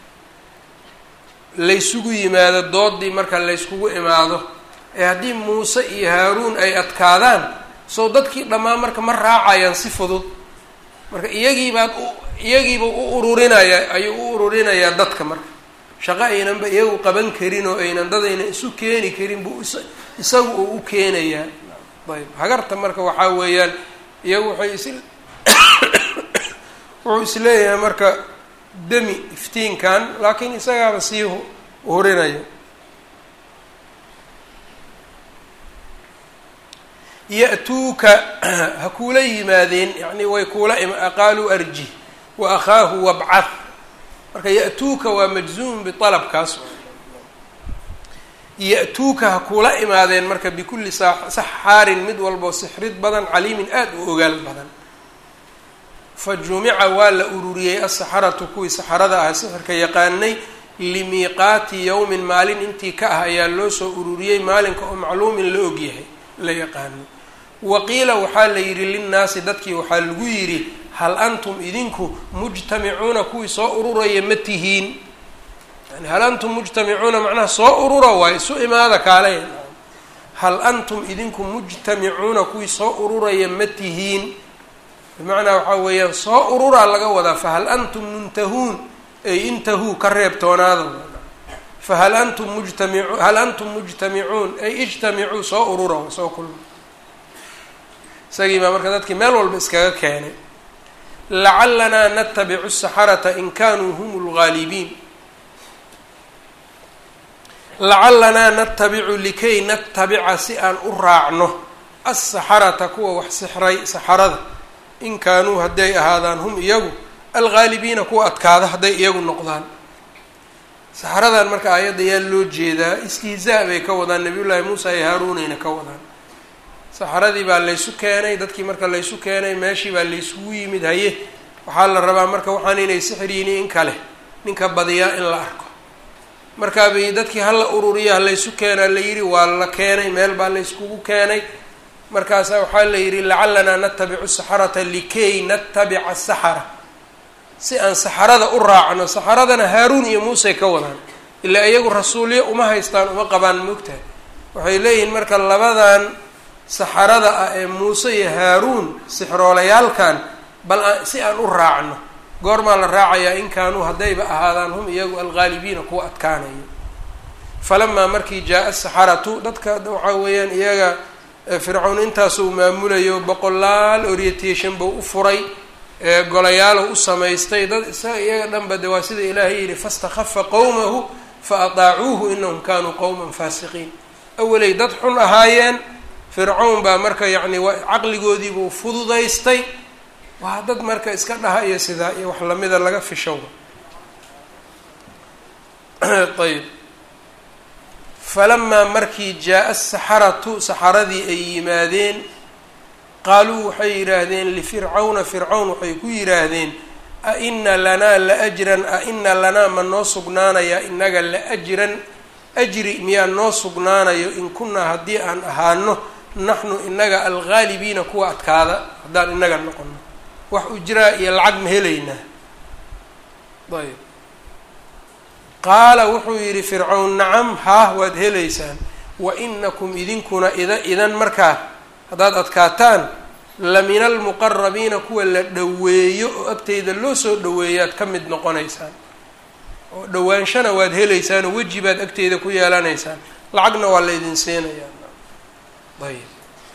laysugu yimaado doodii marka layskugu imaado ee haddii muuse iyo haaruun ay adkaadaan soo dadkii dhammaan marka ma raacayaan si fudud marka iyagiibaad iyagiiba u ururinaya ayuu u ururinayaa dadka marka shaqo aynanba iyagu qaban karin oo aynan dad aynan isu keeni karin buu isagu uu u keenayaa ayb hagarta marka waxaa weeyaan iyagu waxay is wuxuu isleeyahay marka demi iftiinkan laakiin isagaaba sii hurinaya ya-tuuka ha kuula yimaadeen yani way kuula qaaluu arji wa akhaahu wabcah marka ya-tuuka waa majzuumun bialabkaas ya-tuuka ha kuula imaadeen marka bikulli saxaarin mid walboo sixrid badan caliimin aada u ogaal badan fa jumica waa la ururiyey asaxaratu kuwii saxarada ah sixirka yaqaanay limiiqaati yowmin maalin intii ka ah ayaa loo soo ururiyey maalinka oo macluumin la ogyahay la yaqaano wa qiila waxaa la yidhi linnaasi dadkii waxaa lagu yidhi hal antum idinku mujtamicuuna kuwii soo ururaya ma tihiin yani hal antum mujtamicuuna macnaha soo urura waay isu imaada kaale hal antum idinku mujtamicuuna kuwii soo ururaya ma tihiin bimacnaa waxaa weeyaan soo ururaa laga wadaa fahal antum muntahuun ay intahuu ka reebtoonaada fahal antum mujtamiu hal antum mujtamicuun ay ijtamicuu soo urura soo kulma isagii baa marka dadkii meel walba iskaga keenay lacalanaa natabicu saxarata in kanuu hum lgaalibiin lacalanaa natabicu likay natabica si aan u raacno asaxarata kuwa wax sixray saxarada in kaanuu hadday ahaadaan hum iyagu algaalibiina kuwa adkaada hadday iyagu noqdaan saxaradan marka aayadda yaa loo jeedaa istihzaa bay ka wadaan nabiyullaahi muusa iyo haaruunayna ka wadaan saxaradii baa laysu keenay dadkii marka laysu keenay meeshii baa laysugu yimid haye waxaa la rabaa marka waxaan inay sixir yihiin in kale ninka badiyaa in la arko markaabay dadkii hala ururiya halaysu keenaa la yidhi waa la keenay meel baa layskugu keenay markaasaa waxaa la yidhi lacalanaa natabicu saxarata likay natabica saxara si aan saxarada u raacno saxaradana haaruun iyo muusey ka wadaan ilaa iyagu rasuulyo uma haystaan uma qabaan moogtahay waxay leeyihiin marka labadan saxarada ah ee muuse iyo haaruun sixroolayaalkan bal si aan u raacno goormaa la raacayaa in kaanuu haddayba ahaadaan hum iyagu algaalibiina kuwa adkaanayo falamaa markii jaa-a saxaratu dadka waxaa weeyaan iyaga fircawn intaasuu maamulayo boqolaal orientation buu u furay golayaalow u samaystay dad isaga iyaga dhanba de waa sida ilaahay yihi fastakhafa qowmahu fa ataacuuhu inahum kanuu qowman faasiqiin awalay dad xun ahaayeen fircawn baa marka yacni caqligoodiibuu fududaystay waa dad marka iska dhaha iyo sidaa iyo wax lamida laga fishowa ayb falamaa markii jaa-a asaxaratu saxaradii ay yimaadeen qaaluu waxay yidhaahdeen lifircawna fircawn waxay ku yidhaahdeen a ina lanaa la ajran a ina lanaa ma noo sugnaanayaa inaga la ajran ajri miyaa noo sugnaanayo in kunaa haddii aan ahaano naxnu inaga algaalibiina kuwa adkaada haddaan inaga noqono wax ujraa iyo lacag ma helaynaa ayb qaala wuxuu yidhi fircawn nacam haah waad helaysaan wa inakum idinkuna ida idan markaa haddaad adkaataan la min almuqarabiina kuwa la dhoweeyo oo agteyda loo soo dhoweeyaad ka mid noqonaysaan oo dhawaanshana waad helaysaan oo weji baad agteyda ku yeelanaysaan lacagna waa la ydin siinayaa ayb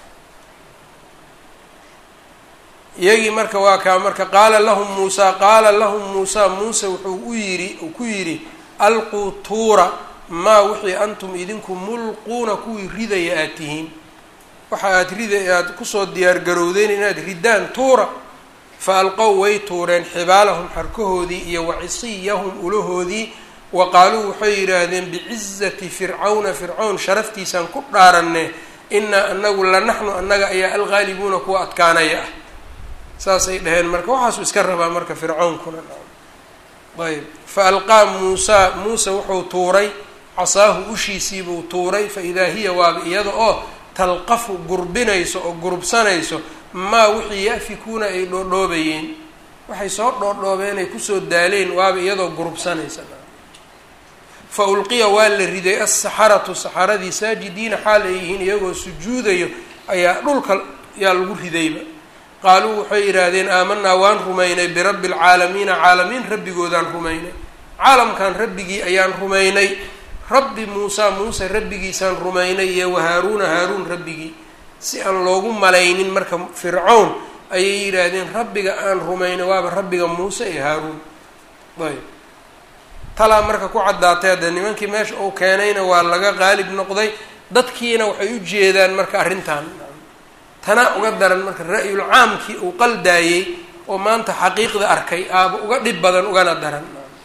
iyagii marka waa kaa marka qaala lahum muusaa qaala lahum muusaa muuse wuxuu u yidhi uu ku yidhi alquu tuura maa wixii antum idinku mulquuna kuwii ridaya aad tihiin waxa aad rida aad kusoo diyaargarowdeen inaad riddaan tuura fa alqow way tuureen xibaalahum xarkahoodii iyo wacisiyahum ulahoodii wa qaaluu waxay yidhaahdeen bicizati fircawna fircawn sharaftiisaan ku dhaaranne inaa anagu la naxnu annaga ayaa algaalibuuna kuwa adkaanaya ah saasay dhaheen marka waxaasuu iska rabaa marka fircawnkuna ayb fa alqaa muusaa muuse wuxuu tuuray casaahu ushiisiibuu tuuray fa idaa hiya waaba iyada oo talqafu gurbinayso oo gurubsanayso maa wixii yafikuuna ay dhoodhoobayeen waxay soo dhoodhoobeen ay kusoo daaleen waaba iyadoo gurubsanaysa fa ulqiya waa la riday asaxaratu saxaradii saajidiina xaal ay yihiin iyagoo sujuudayo ayaa dhulka yaa lagu ridayba qaaluu waxay yidhaahdeen aamanaa waan rumaynay birabbi alcaalamiina caalamiin rabbigoodaan rumaynay caalamkan rabbigii ayaan rumaynay rabbi muusaa muuse rabbigiisaan rumaynay iyo wahaaruuna haaruun rabbigii si aan loogu malaynin marka fircown ayay yidhaahdeen rabbiga aan rumaynay waaba rabbiga muuse iyo haaruun ayb talaa marka ku caddaatay hadda nimankii meesha uu keenayna waa laga qaalib noqday dadkiina waxay u jeedaan marka arrintan tanaa uga daran marka ra-yul caamkii uu qaldaayey oo maanta xaqiiqda arkay aaba uga dhib badan ugana daran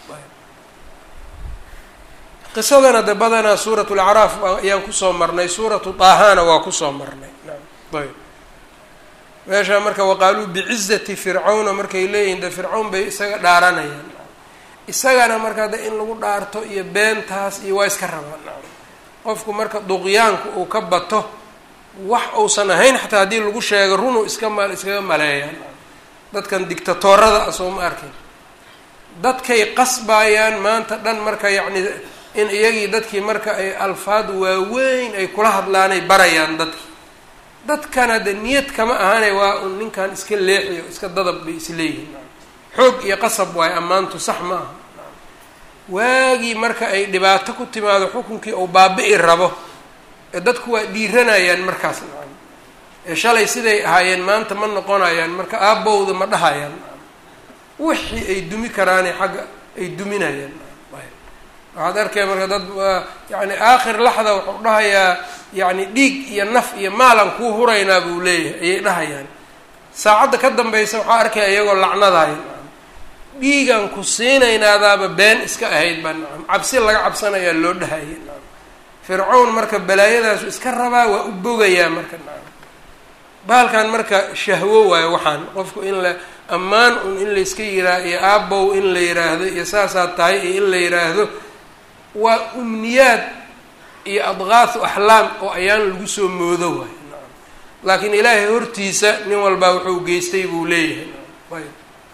qisadana de badanaa suurat lacraaf ayaan kusoo marnay suuratu taahana waa kusoo marnay ayb meesha marka waqaaluu bicizati fircawna markay leeyihin de fircawn bay isaga dhaaranayaan isagana markaa de in lagu dhaarto iyo beentaas iyo waa iska rabaan qofku marka duqyaanku uu ka bato wax uusan ahayn xataa haddii lagu sheego runuu iska ma iskaga maleeyaan dadkan dictatorada ah soo ma arkin dadkay qasbayaan maanta dhan marka yacni in iyagii dadkii marka ay alfaad waaweyn ay kula hadlaanay barayaan dadki dadkana de niyad kama ahane waa un ninkan iska leexiyo iska dadab bay isleeyihin xoog iyo qasab waayo ammaantu sax ma aha waagii marka ay dhibaato ku timaado xukunkii uu baabi'i rabo ee dadku waa dhiiranayaan markaas nacam ee shalay siday ahaayeen maanta ma noqonayaan marka aabbowda ma dhahayaan wixii ay dumi karaane xagga ay duminayaan waxaad arkaya marka dad yani aakhir laxda wuxuu dhahayaa yani dhiig iyo naf iyo maalan kuu huraynaa buu leeyahay ayay dhahayaan saacadda ka dambaysa waxaa arkaya iyagoo lacnadaaya dhiigan ku siinaynaadaaba been iska ahayd baa nacam cabsi laga cabsanayaa loo dhahayay nacam fircawn marka balaayadaasu iska rabaa waa u bogayaa marka nacam bahalkan marka shahwo waayo waxaan qofku in la ammaan un in layska yiraa iyo aabow in la yiraahdo iyo saasaa tahay iyo in la yiraahdo waa umniyaad iyo adqaahu axlaam oo ayaan lagu soo moodo waayo nacam laakiin ilaahay hortiisa nin walbaa wuxuu geystay buu leeyahay ayb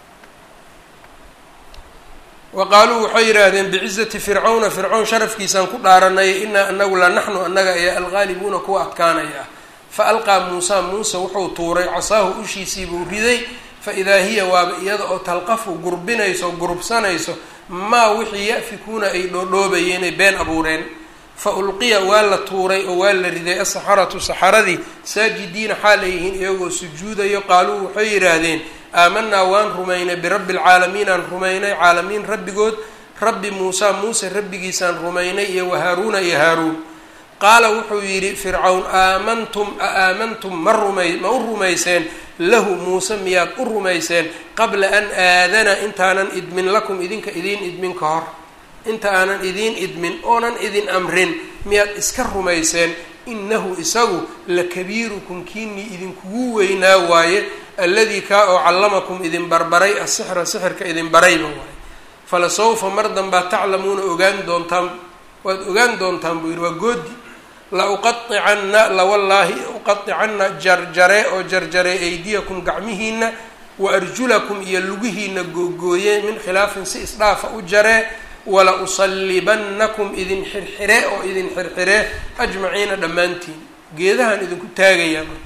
wa qaaluu waxay yidhaahdeen bicizati fircawna fircawn sharafkiisaan ku dhaaranay inaa anagu la naxnu annaga ayaa algaalibuuna kuwa adkaanaya ah fa alqaa muusa muuse wuxuu tuuray casaahu ushiisiibuu riday fa idaa hiya waaba iyada oo talqafu gurbinayso gurubsanayso maa wixii ya'fikuuna ay dhoodhoobayeen ay been abuureen fa ulqiya waa la tuuray oo waa la riday asaxaratu saxaradii saajidiina xaal ay yihiin iyagoo sujuudayo qaaluu waxay yidhaahdeen aamanaa waan rumaynay birabbi alcaalamiin aan rumaynay caalamiin rabbigood rabbi muusa muuse rabbigiisaan rumaynay iyo wahaaruuna iyo haaruun qaala wuxuu yidhi fircawn aamantum a aamantum ma rumay ma u rumayseen lahu muuse miyaad u rumayseen qabla an aadana intaanan idmin lakum idinka idiin idmin ka hor inta aanan idiin idmin oonan idin amrin miyaad iska rumayseen inahu isagu lakabiirukum kiinii idinkugu weynaa waaye alladii kaa oo callamakum idin barbaray asixra sixirka idin barayba waaye fala sawfa mar danbaa taclamuuna ogaan doontaan waad ogaan doontaan buu yidhi waa goodi la uqaicanna lawallaahi uqaicanna jarjare oo jarjare aydiyakum gacmihiina wa arjulakum iyo lugihiina googooye min khilaafin si isdhaafa u jaree wala usallibannakum idin xirxire oo idin xirxire ajmaciina dhammaantiin geedahaan idinku taagayaa marka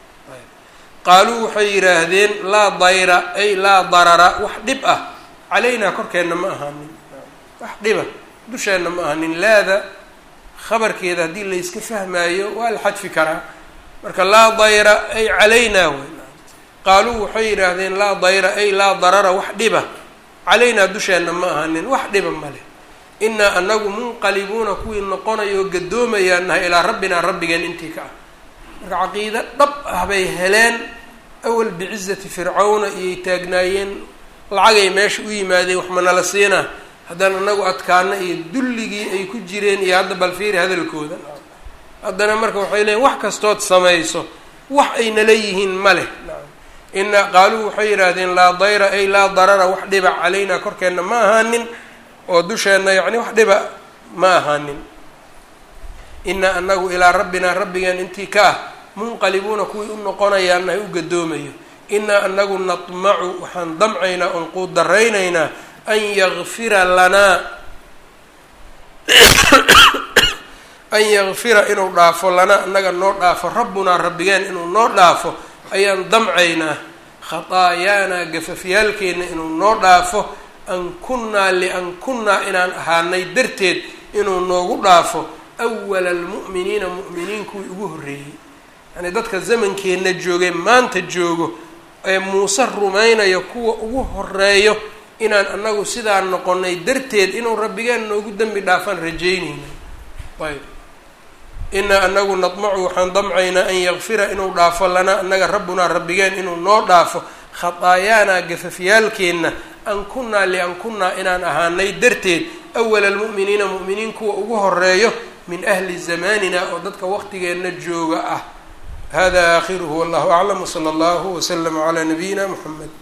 qaaluu waxay yidhaahdeen laa dayra ay laa darara wax dhib ah calaynaa korkeenna ma ahaanin wax dhiba dusheenna ma ahaanin laada khabarkeeda haddii layska fahmaayo waa la xadfi karaa marka laa dayra ay calaynaa wey qaaluu waxay yidhaahdeen laa dayra ay laa darara wax dhiba calaynaa dusheenna ma ahaanin wax dhiba male inaa anagu munqalibuuna kuwii noqonayo gadoomayaan nahay ilaa rabbinaa rabbigeen intii ka ah marka caqiido dhab ah bay heleen awal bicizati fircawna iyay taagnaayeen lacagay meesha u yimaadeen wax manala siinaa haddana anagu adkaana iyo dulligii ay ku jireen iyo hadda balfiiri hadalkooda haddana marka waxay leeyiin wax kastood samayso wax ay nala yihiin ma leh ina qaaluu waxay yidhaahdeen laa dayra ay laa darara wax dhiba calaynaa korkeenna ma ahaanin oo dusheenna yacni wax dhiba ma ahaanin inaa anagu ilaa rabbinaa rabbigeen intii ka ah munqalibuuna kuwii u noqonayaan ay u gadoomayo inaa anagu natmacu waxaan damcaynaa oon quudaraynaynaa an yakfira lanaa an yakfira inuu dhaafo lanaa anaga noo dhaafo rabbunaa rabbigeen inuu noo dhaafo ayaan damcaynaa khataayaanaa gafafyaalkeenna inuu noo dhaafo an kunnaa lian kunnaa inaan ahaanay darteed inuu noogu dhaafo awala almu'miniina mu'miniin kuwii ugu horreeyey yacnii dadka zamankeenna joogay maanta joogo ee muuse rumaynayo kuwa ugu horeeyo inaan anagu sidaa noqonay darteed inuu rabbigeen noogu dembi dhaafaan rajaynayna ayb inaa anagu nadmacu waxaan damcaynaa an yakfira inuu dhaafo lanaa anaga rabbunaa rabbigeen inuu noo dhaafo khataayaanaa gafafyaalkeenna an kunnaa lian kunnaa inaan ahaanay darteed awala almu'miniina mu'miniin kuwa ugu horeeyo min ahli zamanina oo dadka waqtigeenna jooga ah hada aakhiruhu wallahu aclam wsala allahu waslama calaa nabiyina muxamed